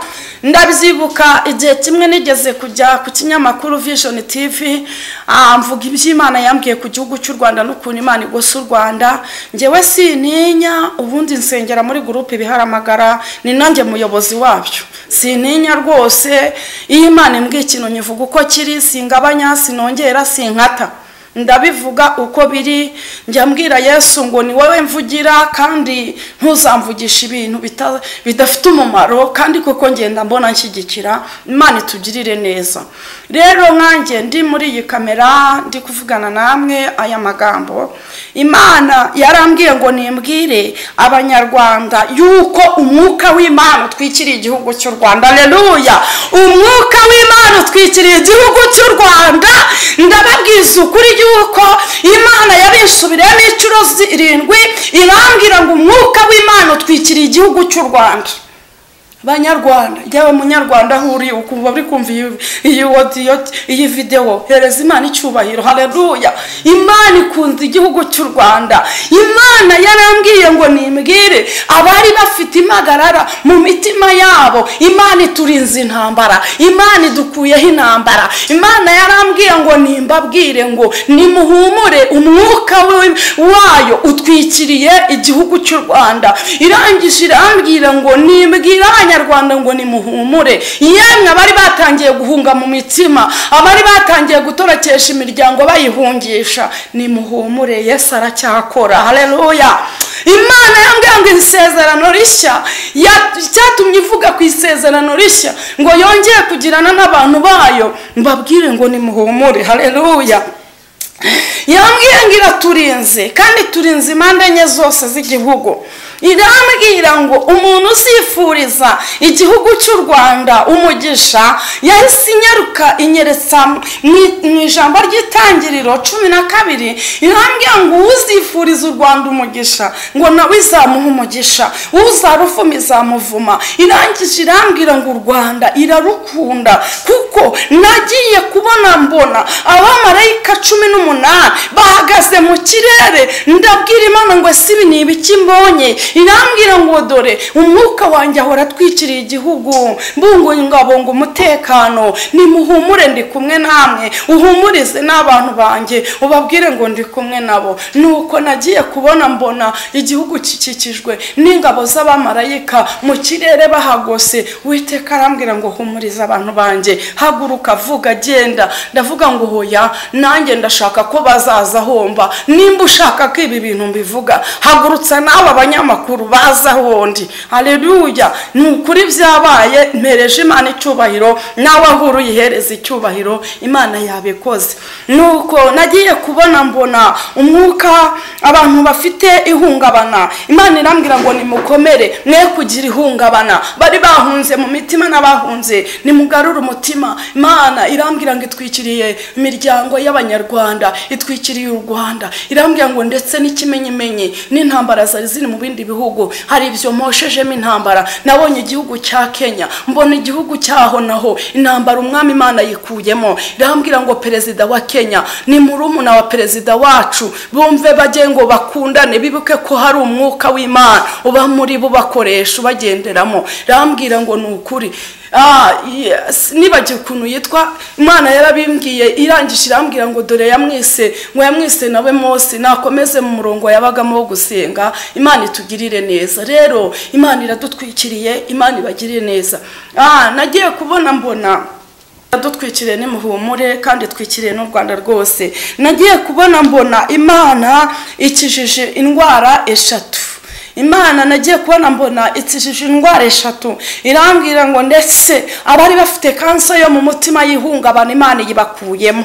ndabyibuka igihe kimwe nigeze kujya ku kinyamakuru vision tv ah, mvuga iby'imana yambwiye ku gihugu cy'u rwanda n'ukuntu imana igosa u rwanda njyewe sintinya ubundi nsengera muri gurupe ibiharamagara ni nanjye muyobozi wabyo sintinya rwose iyo imana imbwiye ikintu nyivuga uko kiri singabanya sinongera sinkata ndabivuga uko biri njya mbwira yesu ngo ni wowe mvugira kandi ntuzamvugisha ibintu bita- bidafite umumaro kandi kuko ngenda mbona nshyigikira imana itugirire neza rero nkanjye ndi muri iyi kamera ndi kuvugana namwe aya magambo imana yarambwiye ngo nimbwire abanyarwanda yuko umwuka w'imana utwikiriye igihugu cy'u rwanda aleluya umwuka w'imana utwikiriye igihugu cy'u rwanda ndababwiza ukuri yuko imana yabisubiriyemo inshuro zirindwi irambwira ngo umwuka w'imana utwikiriye igihugu cy'u rwanda banyarwanda yewe munyarwanda aho uri ukumva uri kumva iyi iyi audio iyi video hereza imana icyubahiro haleluya imana ikunze igihugu cy'u rwanda imana yarambwiye ngo nimbwire abari bafite impagarara mu mitima yabo imana iturinze intambara imana idukuyeho intambara imana yarambwiye ngo nimbabwire ngo nimuhumure umwuka we- wayo utwikiriye igihugu cy'u rwanda irangije irambwira ngo nimbwire abanyarwanda ngo nimuhumure yemwe abari batangiye guhunga mu mitima abari batangiye gutorokesha imiryango bayihungisha nimuhumure yesu aracyakora haleluya imana yambwiye ngo isezerano rishya ya- cyatumye ivuga ku isezerano rishya ngo yongeye kugirana n'abantu bayo mbabwire ngo nimuhumure haleluya yambwiye ngo iraturinze kandi turinze impande enye zose z'igihugu irambwira ngo umuntu usifuriza igihugu cy'u rwanda umugisha yahise inyaruka inyeretse mu ijambo ry'itangiriro cumi na kabiri irambwira ngo uzifuriza u rwanda umugisha ngo nawe izamuha umugisha uzarufuma izamuvuma irangije irambwira ngo u rwanda irarukunda kuko nagiye kubona mbona abamarayika cumi n'umunani bahagaze mu kirere ndabwira imana ngo sibi ni ibiki mbonye irambwira ngo dore umwuka wanjye ahora atwikiriye igihugu mbungabunga umutekano nimuhumure ndi kumwe namwe uhumurize n'abantu banjye ubabwire ngo ndi kumwe nabo nuko nagiye kubona mbona igihugu gikikijwe n'ingabo z'abamarayika mu kirere bahagose witeka arambwira ngo humurize abantu banjye haguruka vuga genda ndavuga ngo hoya nanjye ndashaka ko bazaza homba nimba ushaka ko ibi bintu mbivuga hagurutsa nawe abanyamakuru baza wundi hareruya ni ukuri byabaye mpereje imana icyubahiro nawe aho uri uyihereza icyubahiro imana yabikoze nuko nagiye kubona mbona umwuka abantu bafite ihungabana imana irambwira ngo nimukomere mwe kugira ihungabana bari bahunze mu mitima n'abahunze nimugarure umutima imana irambwira ngo itwikiriye imiryango y'abanyarwanda itwikiriye u rwanda irambwira ngo ndetse n'ikimenyimenyi n'intambara zari ziri mu bindi bihugu hari ibyo moshejemo intambara nabonye igihugu cya kenya mbona igihugu cyaho naho intambara umwami imana yikuyemo irambwira ngo perezida wa kenya ni murumuna wa perezida wacu bumve bajye ngo bakundane bibuke ko hari umwuka w'imana uba muri bo bakoresha ubagenderamo irambwira ngo ni ukuri nibagiwe ukuntu yitwa imana yarabimbwiye irangije irambwira ngo dore yamwise ngo yamwise nawe mose nakomeze mu murongo yabagamo wo gusenga imana itugirire neza rero imana iradutwikiriye imana ibagirire neza nagiye kubona mbona dutwikiriye n'imuhumure kandi twikiriye n'u rwanda rwose nagiye kubona mbona imana ikijije indwara eshatu imana nagiye kubona mbona ikijije indwara eshatu irambwira ngo ndetse abari bafite kanseri yo mu mutima y'ihungabana imana yibakuyemo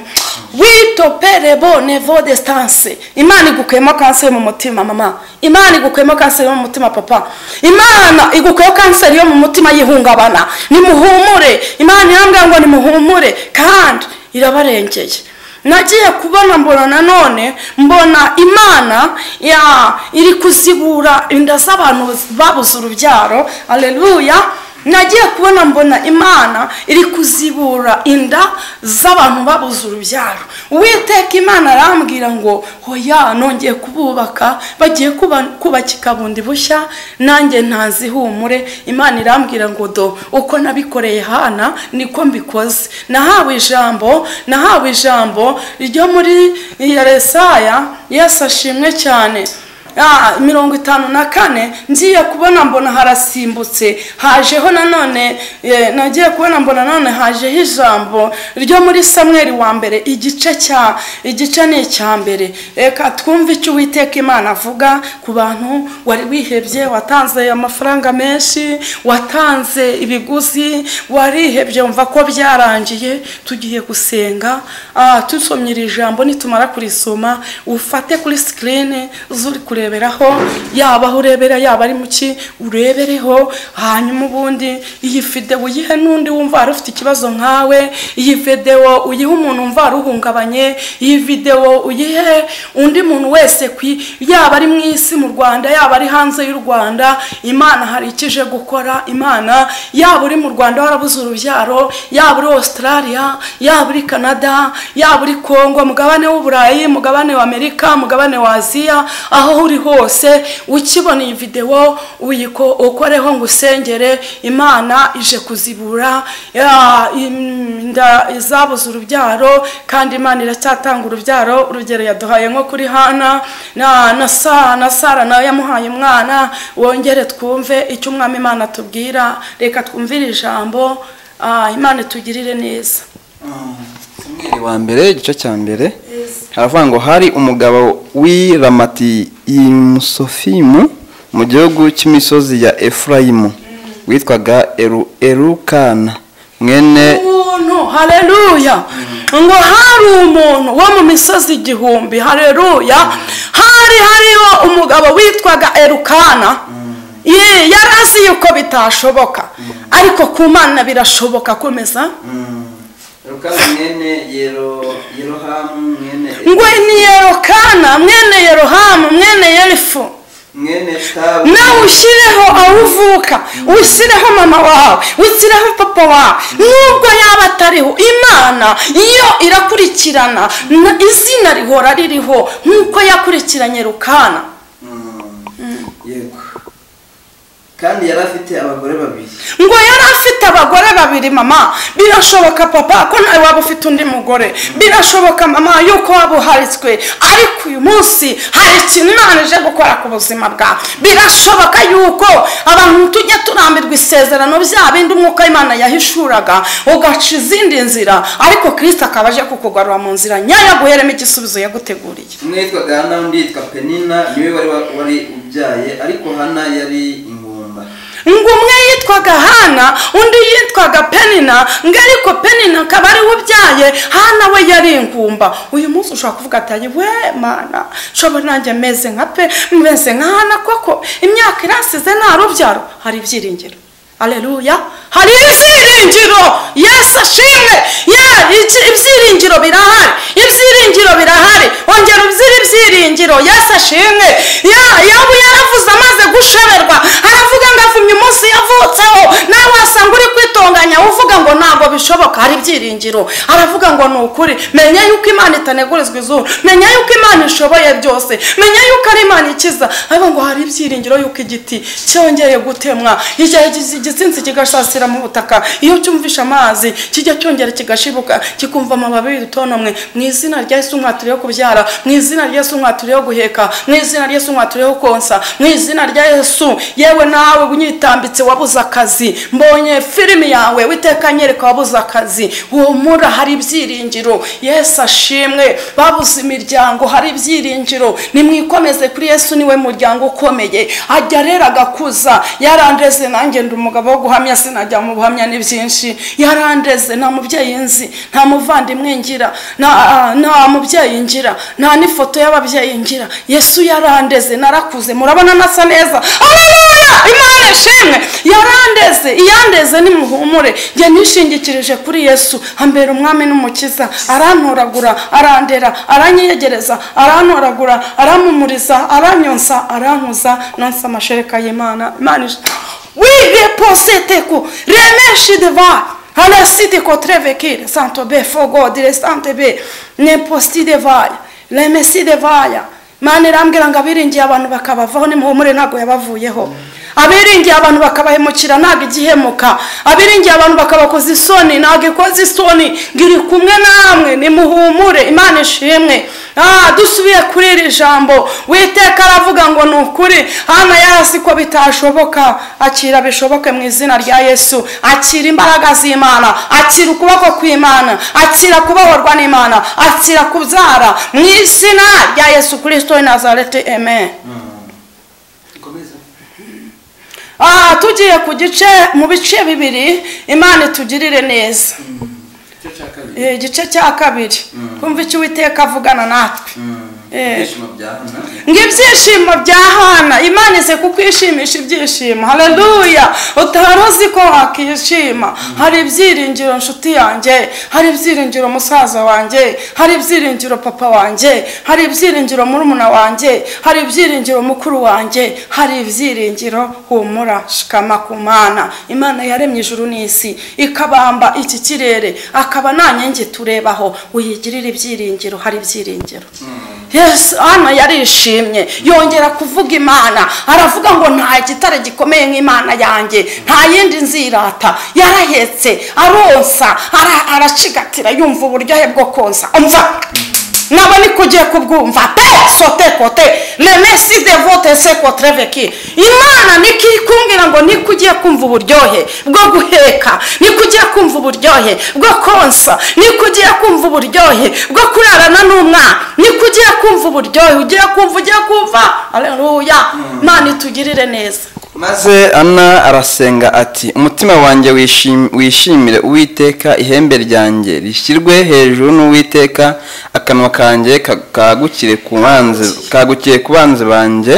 witopere bone vodesitanse imana igukuyemo kanseri yo mu mutima mama imana igukuyemo kanseri yo mu mutima papa imana igukuyemo kanseri yo mu mutima y'ihungabana nimuhumure imana irambwira ngo nimuhumure kandi irabarengeye nagiye kubona mbona nanone mbona imana iri kuzibura inda z'abantu babuze urubyaro aleluya nagiye kubona mbona imana iri kuzibura inda z'abantu babuze urubyaro uwiteka imana arambwira ngo hoya nongeye kububaka bagiye kubaka ikabundi bushya nanjye ntazihumure imana irambwira ngo do uko nabikoreye hana niko mbikoze nahawe ijambo nahawe ijambo ryo muri resaya yesi ashimwe cyane mirongo itanu na kane ngiye kubona mbona harasimbutse hajeho nanone nagiye kubona mbona nanone hajeho ijambo ryo muri samweri wa mbere igice cya igice ni icya mbere reka twumve icyo uwiteka imana avuga ku bantu wari wihebye watanze amafaranga menshi watanze ibiguzi warihebye wumva ko byarangiye tugiye gusenga tusomye iri jambo nitumara kurisoma ufate kuri sikirini zuri kureba ureberaho yaba aho urebera yaba ari muki urebereho hanyuma ubundi iyi videwo uyihe n'undi wumva wari ufite ikibazo nkawe iyi videwo uyihe umuntu wumva wari uhungabanye iyi videwo uyihe undi muntu wese yaba ari mu isi mu rwanda yaba ari hanze y'u rwanda imana hari ikije gukora imana yaba uri mu rwanda warabuze urubyaro yaba uri australia yaba uri canada yaba uri congo mugabane w'uburayi mugabane w'amerika mugabane wa aziya aho uri hose ukibona iyi videwo ukoreho ngo usengere imana ije kuzibura inda izabuze urubyaro kandi imana iracyatanga urubyaro urugero yaduhaye nko kuri hana na sara nawe yamuhaye umwana wongere twumve icyo umwami imana tubwira reka twumvire ijambo imana itugirire neza wa mbere igice cya mbere haravuga ngo hari umugabo w'iramati imusofimu mu gihugu cy'imisozi ya efurayimu witwaga erukana mwene hareruya ngo hari umuntu wo mu misozi igihumbi hareruya hari hariho umugabo witwaga erukana Ye, yari azi yuko bitashoboka ariko ku mana birashoboka komeza rukaba mwene yero yerohamu mwene ngo ni yerokana mwene yerohamu mwene yerifu mwene tabu nawe ushyireho aho uvuka ushyireho mama wawe ushyireho papa wawe nubwo yaba atariho imana iyo irakurikirana na- izina rihora ririho nk'uko yakurikiranye rukana Mm. yego kandi yari afite abagore babiri ngo yari afite abagore babiri mama birashoboka papa ko nawe waba ufite undi mugore birashoboka mama yuko waba uharitswe ariko uyu munsi hari ikintu imana ije gukora ku buzima bwawe birashoboka yuko abantu tujya turambirwa isezerano bya bindi umwuka imana yahishuraga ugaca izindi nzira ariko kirisita akaba aje kukugarura mu nzira nyayo guheremo igisubizo yaguteguriye umwe yitwaga hana undi yitwa penina niwe wari wa- wari ubyaye ariko hana yari ingumba ngo umwe yitwaga hana undi yitwaga penina ngo ariko penina akaba ari we ubyaye hana we yari ingumba uyu munsi ushobora kuvuga ati we mana nshobora nanjye meze nka pe meze nka hana koko imyaka irasize nta rubyaro hari ibyiringiro aleluya hari ibyiringiro yesu ashimwe ye iki- ibyiringiro birahari ibyiringiro birahari ongera ubyire ibyiringiro yesu ashimwe ya yabu yaravuze amaze gushoberwa aravuga ngo avumye umunsi yavutseho nawe wasanga uri kwitonganya uvuga ngo ntabwo bishoboka hari ibyiringiro aravuga ngo ni ukuri menya yuko imana itanegurizwa izuru menya yuko imana ishoboye byose menya yuko ari imana ikiza ariko ngo hari ibyiringiro yuko igiti cyongeye gutemwa igihe gizi- igitsinsi kigasasira mu butaka iyo cyumvishe amazi kijya cyongera kigashibuka kikumva amababi y'udutonomwe mu izina rya yesu mwaturiyeho kubyara mu izina rya yesu mwaturiyeho guheka mu izina rya yesu mwaturiyeho konsa mu izina rya yesu yewe nawe unyitambitse wabuze akazi mbonye filimi yawe witeka nyereka wabuze akazi humura hari ibyiringiro yesu ashimwe babuze imiryango hari ibyiringiro nimwikomeze kuri yesu niwe muryango ukomeye ajya rero agakuza yarandeze nanjye ndi umugabo wo guhamya sinajya mu buhamya ni byinshi yarandeze nta mubyeyi nzi nta muvandimwe ngira nta- nta mubyeyi ngira nta n'ifoto y'ababyeyi ngira yesu yarandeze narakuze murabona nasa neza Haleluya! imana ishimwe yarandeze iyandeze nimuhumure njye nishingikirije kuri yesu ambera umwami n'umukiza arantoragura arandera aranyegereza arantoragura arampumuriza aranyonsa arankuza nonsa amashereka y'imana imana ish- we reposete ku remeshe devare alla sitter contre vekir, santo be fogo, direstante be, nemposti de vaya, lemesi de vaya. Mani rambwira ngo abiringiye abantu bakabavaho nimuhumure ntabwo yabavuyeho. Abiringiye abantu bakabahemukira ntabwo igihemuka. Abiringiye abantu bakabakoza isoni ntabwo ikoze isoni. Ngiri kumwe namwe nimuhumure Imana ishimwe. Ah, dusubiye kuri iri jambo. Witeka aravuga ngo ni ukuri. Hana yarasi ko bitashoboka. Akira bishoboke mu izina rya Yesu. Akira imbaraga z'Imana. Akira ukuboko kw'Imana. Akira kubohorwa n'Imana. Akira kubyara mu izina rya Yesu Kristo w'i Nazareti. Amen. ikomeza Ah, tugiye ku gice mu bice bibiri Imana itugirire neza. icyo cya kabiri Eh, Igice cya kabiri. Kumva icyo Uwiteka avugana natwe. Mm. Eh. ibyishimo bya hana ngo ibyishimo bya hana imana ize kukwishimisha ibyishimo haleluya utari uzi ko wakishima hari ibyiringiro nshuti yanjye hari ibyiringiro musaza wanjye hari ibyiringiro papa wanjye hari ibyiringiro murumuna wanjye hari ibyiringiro mukuru wanjye hari ibyiringiro humura shikama ku mana imana yaremye ijuru n'isi ikabamba iki kirere akaba nta nyengi turebaho uyigirire ibyiringiro hari ibyiringiro yesu hano yarishimye yongera kuvuga imana aravuga ngo nta gitare gikomeye nk'imana yanjye nta yindi nzirata yarahetse aronsa ara- aracigatira yumva uburyohe bwo konsa umva nabo niko ugiye kubwumva pe sote kote remesi de vote se kotreveki imana niko ikubwira ngo niko ugiye kumva uburyohe bwo guheka niko ugiye kumva uburyohe bwo konsa niko ugiye kumva uburyohe bwo kurarana n'umwana niko ugiye kumva uburyohe ugiye kumva ugiye kumva aleluya imana itugirire neza maze ana arasenga ati umutima wanjye wishim- wishimire uwiteka ihembe ryanjye rishyirwe hejuru n'uwiteka akanwa kanjye ka- kagukire ku banzi kagukire ku banzi banjye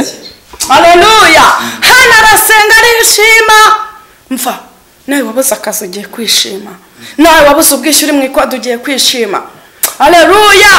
aleluya hari umwana arasenga arishima mva nawe wabuze akazi ugiye kwishima nawe wabuze ubwishyuri mu ikwadu ugiye kwishima areruya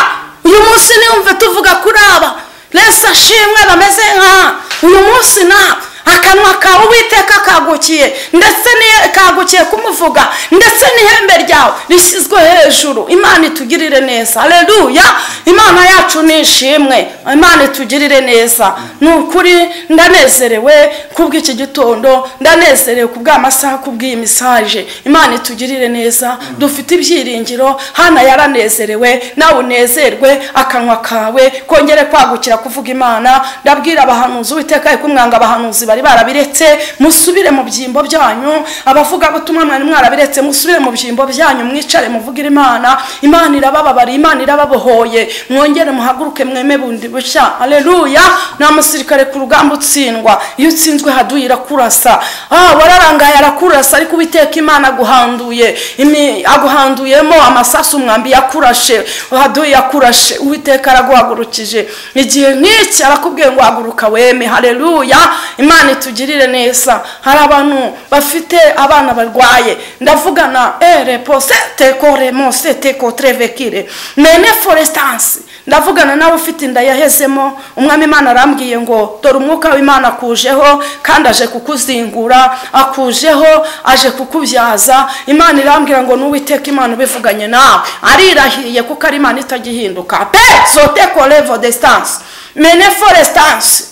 uyu munsi niyumve tuvuga kuri aba rese ashimwe bameze nka uyu munsi na akanwa kawe uwiteka kagukiye ndetse ni- kagukiye kumuvuga ndetse n'ihembe ryawe rishyizwe hejuru imana itugirire neza areruya imana yacu ni ishimwe imana itugirire neza ni ukuri ndanezerewe kubw'iki gitondo ndanezerewe kubw'amasaha kubw'iyi misaje imana itugirire neza dufite ibyiringiro hana yaranezerewe nawe unezerwe akanwa kawe kongere kwagukira kuvuga imana ndabwira abahanuzi uwiteka ariko umwanga abahanuzi bari barabiretse musubire mu byimbo byanyu abavuga butumwa mwari mwarabiretse musubire mu byimbo byanyu mwicare muvugire imana imana irabababara imana irababohoye mwongere muhaguruke mweme bundi bushya aleluya nta musirikare ku rugamba utsindwa iyo utsinzwe haduyi irakurasa ah wararangaye arakurasa ariko uwiteka imana aguhanduye imi- aguhanduyemo amasasu umwambi yakurashe haduyi yakurashe uwiteka araguhagurukije igihe nk'iki arakubwiye ngo haguruka weme hareruya imana itugirire neza hari abantu bafite abana barwaye ndavugana ere posete koremose teko trevekire mene forestansi ndavugana nawe ufite inda yahezemo umwami imana arambwiye ngo dore umwuka w'imana akujeho kandi aje kukuzingura akujeho aje kukubyaza imana irambwira ngo n'uwiteka imana ubivuganye nawe arirahiye kuko ari imana itajya ihinduka pe sote korevo desitansi mene forestansi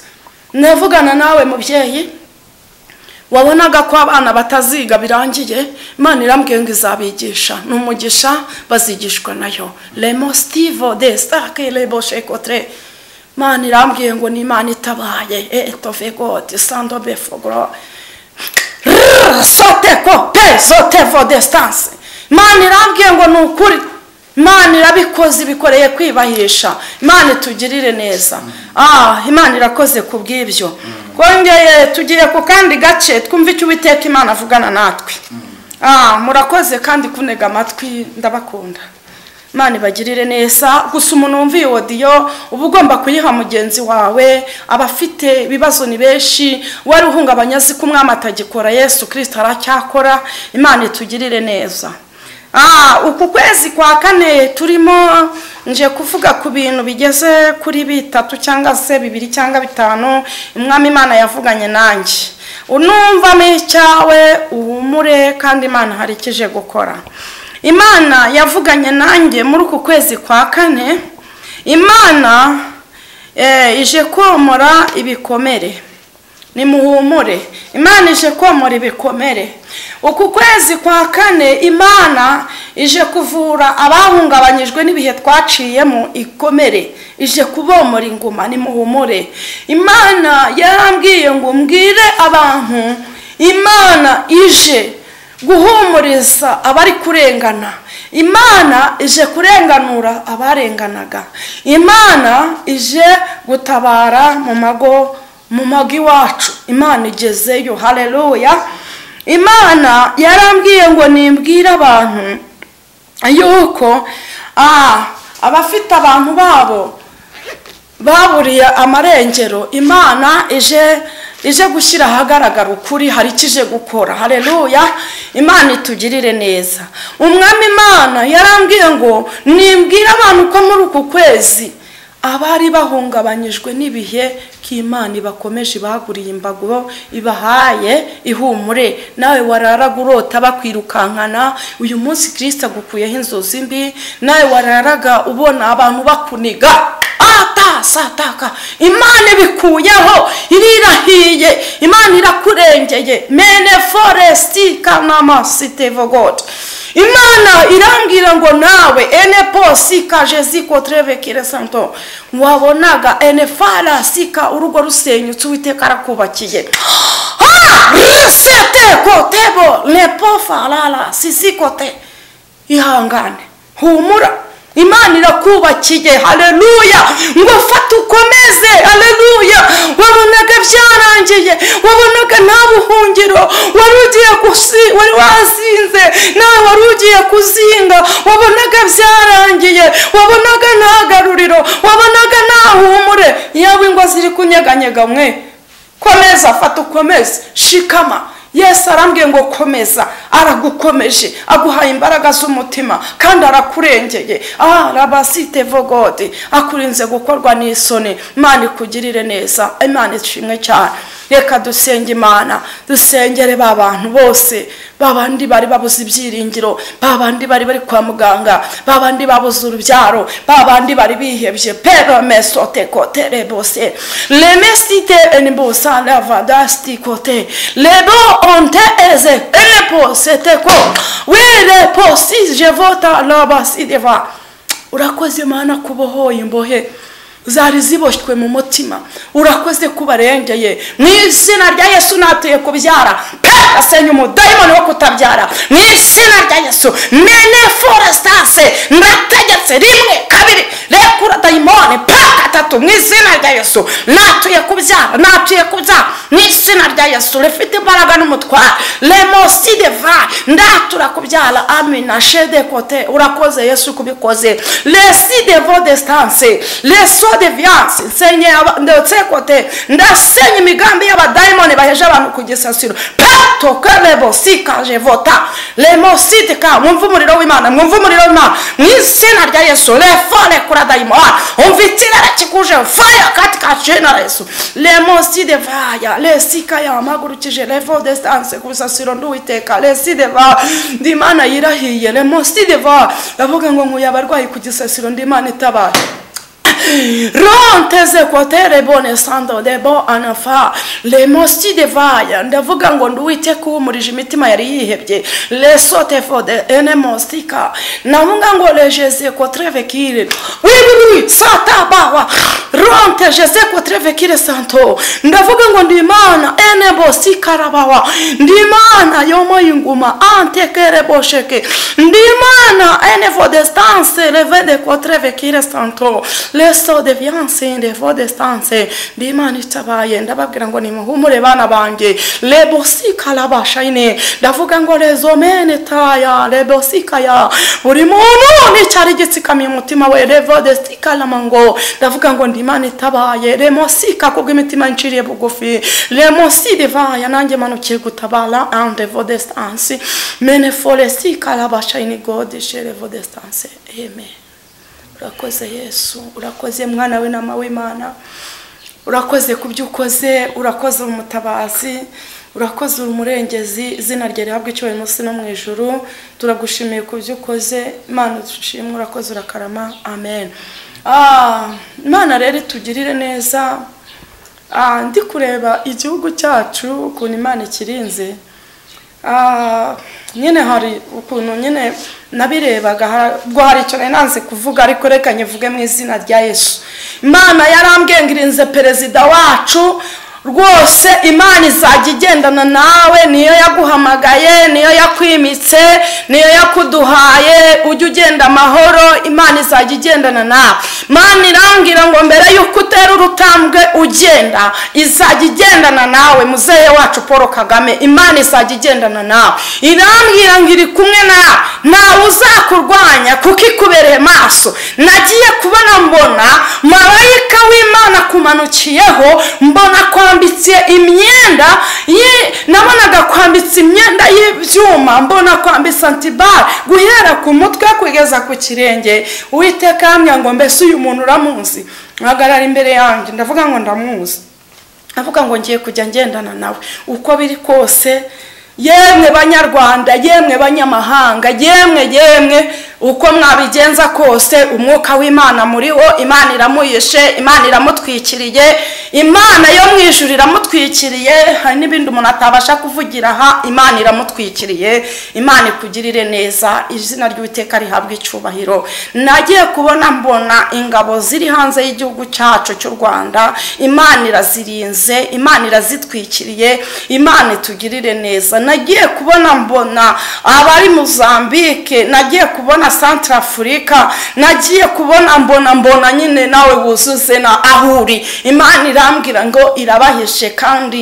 navugana nawe mubyeyi wabonaga ko abana bataziga birangiye imana irambwiye ngo izabigisha ni umugisha bazigishwa nayo remo sitivo de sitake rebo shekotre imana irambwiye ngo ni imana itabaye etove gode sando befogoro soteko pe zotevo desitanse imana irambwiye ngo ni ukuri imana irabikoze ibikoreye kwibahisha imana itugirire neza ah imana irakoze ku bw'ibyo twongeye tugiye ku kandi gace twumve icyo uwiteka imana avugana natwe ah murakoze kandi kunega amatwi ndabakunda imana ibagirire neza gusa umuntu wumva iyo wodiyo uba ugomba kuyiha mugenzi wawe abafite ibibazo ni benshi wari uhungabanya azi ko umwami atagikora yesu kirisita aracyakora imana itugirire neza Ah, uku kwezi kwa kane turimo nje kuvuga ku bintu bigeze kuri bitatu cyangwa se bibiri cyangwa bitanu umwami imana yavuganye nanjye unumvamo icyawe uhumure kandi imana hari icyo ije gukora imana yavuganye nanjye muri uku kwezi kwa kane imana eh, ije komora ibikomere nimuhumure imana ije komora ibikomere uku kwezi kwa kane imana ije kuvura abahungabanyijwe n'ibihe twaciyemo ikomere ije kubomora inguma nimuhumure imana yarambwiye ngo mbwire abantu imana ije guhumuriza abari kurengana imana ije kurenganura abarenganaga imana ije gutabara mu mago mu mago iwacu imana igezeyo hareruya imana yarambwiye ngo nimbwire abantu yuko ah, abafite abantu babo baburiye amarengero imana ije ije gushyira ahagaragara ukuri hari icyo ije gukora hareruya imana itugirire neza umwami imana yarambwiye ngo nimbwire abantu ko muri uku kwezi abari bahungabanyijwe n'ibihe k'imana ibakomeje ibaguriye imbago ibahaye ihumure nawe wararaga urota bakwirukankana uyu munsi kirisita agukuyeho inzozi mbi nawe wararaga ubona abantu bakuniga atasataka imana ibikuyeho irirahiye imana irakurengeye mene foresiti kanama sitevo god imana irambwira ngo nawe ene posi kajezi kotrevekire santo wabonaga ene farasika urugo rusenyutse uwiteka arakubakiye Ah! risete kotebo lepo farara sisikote ihangane humura imana irakubakiye hareruya ngo fata ukomeze hareruya wabonaga byarangiye wabonaga nta buhungiro wari ugiye gusi- wari wazinze nawe wari ugiye kuzinga wabonaga byarangiye wabonaga nta garuriro wabonaga nta humure yaba ingo ziri kunyeganyega mwe komeza fata ukomeze shikama yesu arambwiye ngo komeza aragukomeje aguhaye imbaraga z'umutima kandi arakurengeye arabasite vogode akurinze gukorwa n'isoni imana ikugirire neza imana ishimwe cyane reka dusenge imana dusengere ba bantu bose ba bandi bari babuze ibyiringiro ba bandi bari bari kwa muganga ba bandi babuze urubyaro ba bandi bari bihebye peromesote kote rebose remesite enibusa lavadasti kote lebo onte eze reposete ko we reposi jevota labasideva urakoze mana kubohoye imbohe zari ziboshywe mu mutima urakoze kubarengeye mu izina rya yesu natuye kubyara pe asenya umudayimoni wo kutabyara mu izina rya yesu mene forestase ndategetse rimwe kabiri rekura dayimoni pe gatatu mu izina rya yesu natuye kubyara natuye kubyara mu izina rya yesu rifite imbaraga n'umutware remosi deva ndatura kubyara amina shede kote urakoze yesu kubikoze resi devo desitanse reso de viyanse nsenye aba- ndetse kote ndasenya imigambi y'abadayimoni baheje abantu ku gisasiro peto kerebo sikaje vota remositika mwumve umuriro w'imana mwumve umuriro w'imana mu izina rya yesu refone kura dayimoni umva itirere kikuje faya katika jina la yesu remoside vaya resika yamagurukije revo desitanse ku bisasiro nduwiteka reside va ndi imana yirahiye remoside va ndavuga ngo nkuye abarwayi ku gisasiro ndi imana itabaye ronteze kotere bone sando debo anafa lemosi devaya ndavuga ngo nduwite kuwumurije imitima yari yihebye lesote fode enemostika navuga ngo lejeze kotrevekire wiwiwi satabawa ronte jeze kotrevekire santo ndavuga ngo ndimana enebosikarabawa ndimana yomoyinguma antekerebosheke ndimana enevodestanse levede kotrevekire santo leso devianse ndevodestanse ndimana itabaye ndababwira ngo nimuhumure bana banjye lebosikalabashayine ndavuga ngo lezomene taya lebosikaya buri muntu n'icyari gitsikamiye umutima we revodestikalamango ndavuga ngo ndimana itabaye remosika kubw'imitima nciriye bugufi remosi divaya nanjye manukiye gutabara andevodestanse mene foresikalabashayine godishe revodestanse amen urakoze yesu urakoze mwana we nama w'imana urakoze ku byo ukoze urakoze uri umutabazi urakoze uri umurengezi izina rye rihabwa icyubahiro munsi no mu ijuru turagushimiye ku byo ukoze imana dushimwe urakoze urakarama amen Ah, imana rero itugirire neza Ah, ndi kureba igihugu cyacu ukuntu imana ikirinze Ah, nyine hari ukuntu nyine nabirebaga ha- ubwo hari icyo nari nanze kuvuga ariko reka nyivuge mu izina rya yesu imana yarambwiye ngo irinze perezida wacu rwose imana izajya igendana nawe niyo yaguhamagaye niyo yakwimitse niyo yakuduhaye ujye ugenda amahoro imana izajya igendana nawe imana irangira ngo mbere y'uko utera urutambwe ugenda izajya igendana nawe muzehe wacu paul kagame imana izajya igendana nawe irambwira ngo iri kumwe nawe ntawe uzakurwanya kuko ikubereye maso nagiye kubona mbona marayika w'imana akumanukiyeho mbona kwambitse imyenda ye- nabonaga kwambitse imyenda y'ibyuma mbona kwambitse antibare guhera ku mutwe kugeza ku kirenge uwiteka yambwira ngo mbese uyu muntu uramuzi ahagarara imbere yanjye ndavuga ngo ndamuzi avuga ngo ngiye kujya ngendana nawe uko biri kose yemwe banyarwanda yemwe banyamahanga yemwe yemwe uko mwabigenza kose umwuka w'imana muriho imana iramuyishe imana iramutwikiriye imana yo mu ijuru iramutwikiriye hari n'ibindi umuntu atabasha kuvugira aha imana iramutwikiriye imana ikugirire neza izina ry'uwiteka rihabwa icyubahiro nagiye kubona mbona ingabo ziri hanze y'igihugu cyacu cy'u rwanda imana irazirinze imana irazitwikiriye imana itugirire neza nagiye kubona mbona abari muzambike nagiye kubona santara afurika nagiye kubona mbona mbona nyine nawe wuzuze na ahuri imana irambwira ngo irabahishe kandi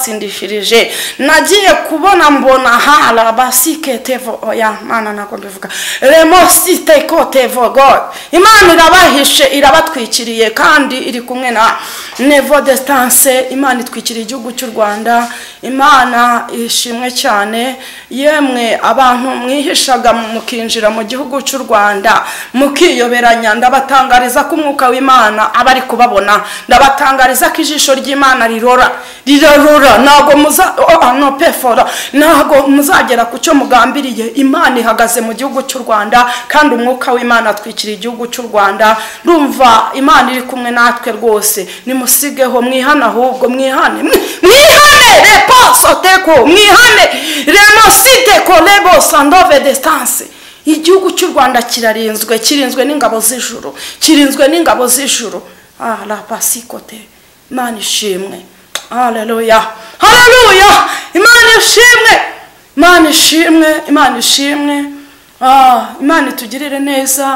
irabatsindishirije nagiye kubona mbona hara basikete oya mana ntabwo mbivuga remosite kote vogo imana irabahishe irabatwikiriye kandi iri kumwe na nevo desitanse imana itwikiriye igihugu cy'u rwanda imana ishimwe cyane yemwe abantu mwihishaga mukinjira mu gihugu cy'u rwanda mukiyoberanya ndabatangariza ko umwuka w'imana aba ari kubabona ndabatangariza ko ijisho ry'imana rirora rirarura ntabwo muza oh, no pefora ntabwo muzagera ku cyo mugambiriye imana ihagaze mu gihugu cy'u rwanda kandi umwuka w'imana atwikiriye igihugu cy'u rwanda ndumva imana iri kumwe natwe rwose nimusigeho mwihane ahubwo mwihane mwi- mwihane reposoteko mwihane renositeko rebosandove destanse igihugu cy'u rwanda kirarinzwe kirinzwe n'ingabo z'ijuru kirinzwe n'ingabo z'ijuru ah la pasikote imana ishimwe haleluya haleluya imana ishimwe imana ishimwe imana ishimwe ah imana itugirire neza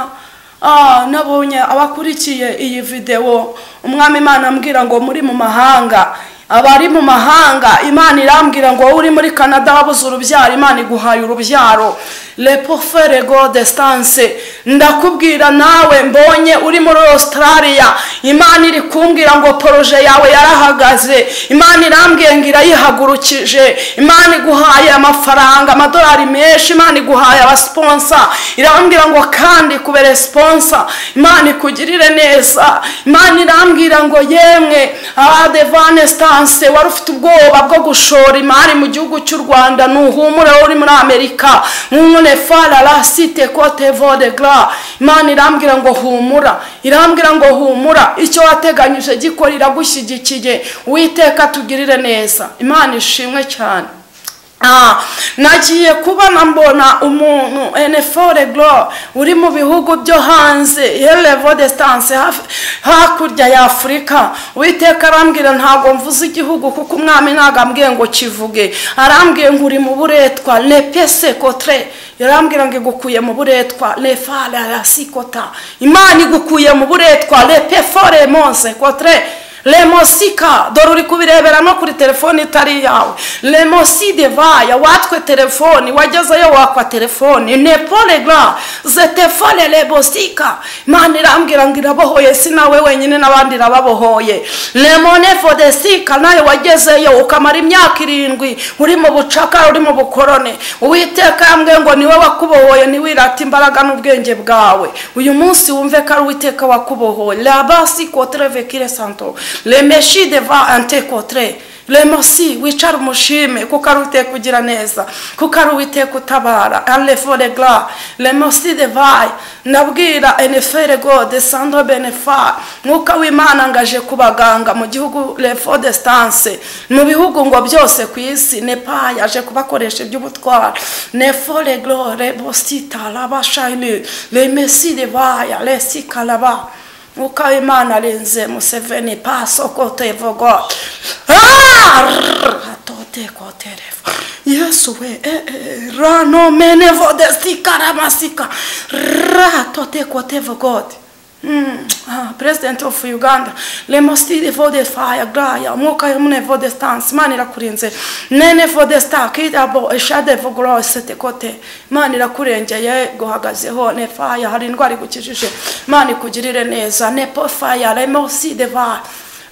Ah, nabonye abakurikiye iyi videwo umwami imana ambwira ngo muri mu mahanga abari mu mahanga imana irambwira ngo wowe uri muri canada wabuze urubyaro imana iguhaye urubyaro lepoferego destanse ndakubwira nawe mbonye uri muri australia imana iri kumbwira ngo poroje yawe yarahagaze imana irambwira ngo irayihagurukije imana iguhaye amafaranga amadolari menshi imana iguhaye abasponsa irambwira ngo kandi kubere responsa imana ikugirire neza imana irambwira ngo yemwe abadevane sitanse wari ufite ubwoba bwo gushora imari mu gihugu cy'u rwanda nuhumure wowe uri muri amerika nk'umune farara site kote vodegara imana irambwira ngo humura irambwira ngo humura icyo wateganyije gikora iragushyigikiye witeka tugirire neza imana ishimwe cyane Ah, nagiye kubona mbona umuntu enefore goro uri mu bihugu byo hanze yerevo desitanse hakurya ya afurika uwiteka arambwira ntabwo mvuze igihugu kuko umwami ntabwo ambwiye ngo kivuge arambwiye ngo uri mu buretwa nepese kotre yarambwira ngo igukuye mu buretwa lefara sikota imana igukuye mu buretwa lepefore monse kotre remosika dore uri kubirebera no kuri telefone itari iyawe remosi devaya watwe telefoni wagezeyo wakwa telefoni nepolega zetefone rebosika imana irambwira ngo irabohoye si nawe wenyine n'abandi irababohoye remonefodesika nawe wagezeyo ukamara imyaka irindwi uri mu bucakara uri mu bukorone uwiteka yambwiye ngo niwe wakubohoye ntiwirate imbaraga n'ubwenge bwawe uyu munsi wumve ko ari uwiteka wakubohoye rabasi kotreve kire santo remeshi deva ante kotre remosi wicara umushime kuko ari uwiteka ugira neza kuko ari uwiteka utabara arefore gara remosi devayi ndabwira enefere gode sando benefa mwuka w'imana ngaje ku baganga mu gihugu refo desitanse mu bihugu ngo byose ku isi nepa yaje kubakoresha iby'ubutwara nefore goro rebosita raba shayini remesi devaya resi karaba mwuka w'imana arinze museveni paso kote vogo atote koterevo yesu we eh, eh, rano menevo desika ramasika ratote kotevo god Mm, ah, president of uganda lemosidi vodefire graya mwuka yomune vodestance imana irakurinze nene vodesta kidabo eshadevo grosete kote imana irakurengeye guhagazeho nefaya hari indwara igukijije imana ikugirire neza nepofaya lemosideva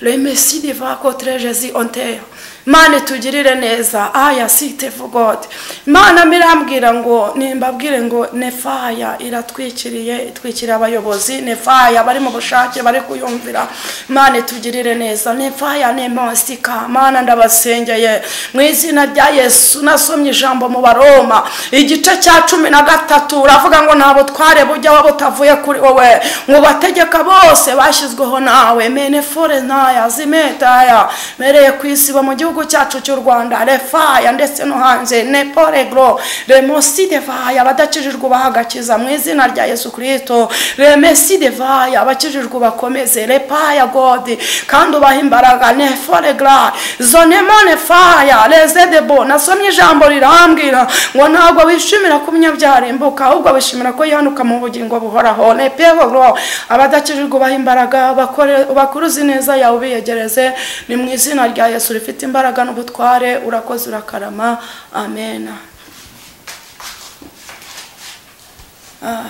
lemesideva kotre jesi onteyo imana itugirire neza aya site god imana mirambwira ngo nimbabwire ngo nefaya iratwikiriye itwikiriye abayobozi nefaya bari mu bushake bari kuyumvira imana itugirire neza nefaya ni monsika imana ndabasengeye mu izina rya yesu nasomye ijambo mu baroma igice cya cumi na gatatu uravuga ngo nta butware bujyaho butavuye kuri wowe ngo bategeka bose bashyizweho nawe mene fore ntaya zimetaya mereye ku isi bo mu gihugu gihugu cyacu cy'u rwanda refaya ndetse no hanze neporegro remosi devaya abadakijijwe bahagakiza mu izina rya yesu kirisito remesi devaya abakijijwe bakomeze repaya godi kandi ubaha imbaraga neforegra zonemo nefaya rezedebo nasomye ijambo rirambwira ngo ntabwo wishimira ko umunyabyarimbuka ahubwo wishimira ko yihanuka mu bugingo buhoraho nepegro abadakijijwe ubaha imbaraga bakore- bakuruze ineza yawe ubiyegereze ni mu izina rya yesu rifite imbaraga imbaraga n'ubutware urakoze urakarama amen Ah,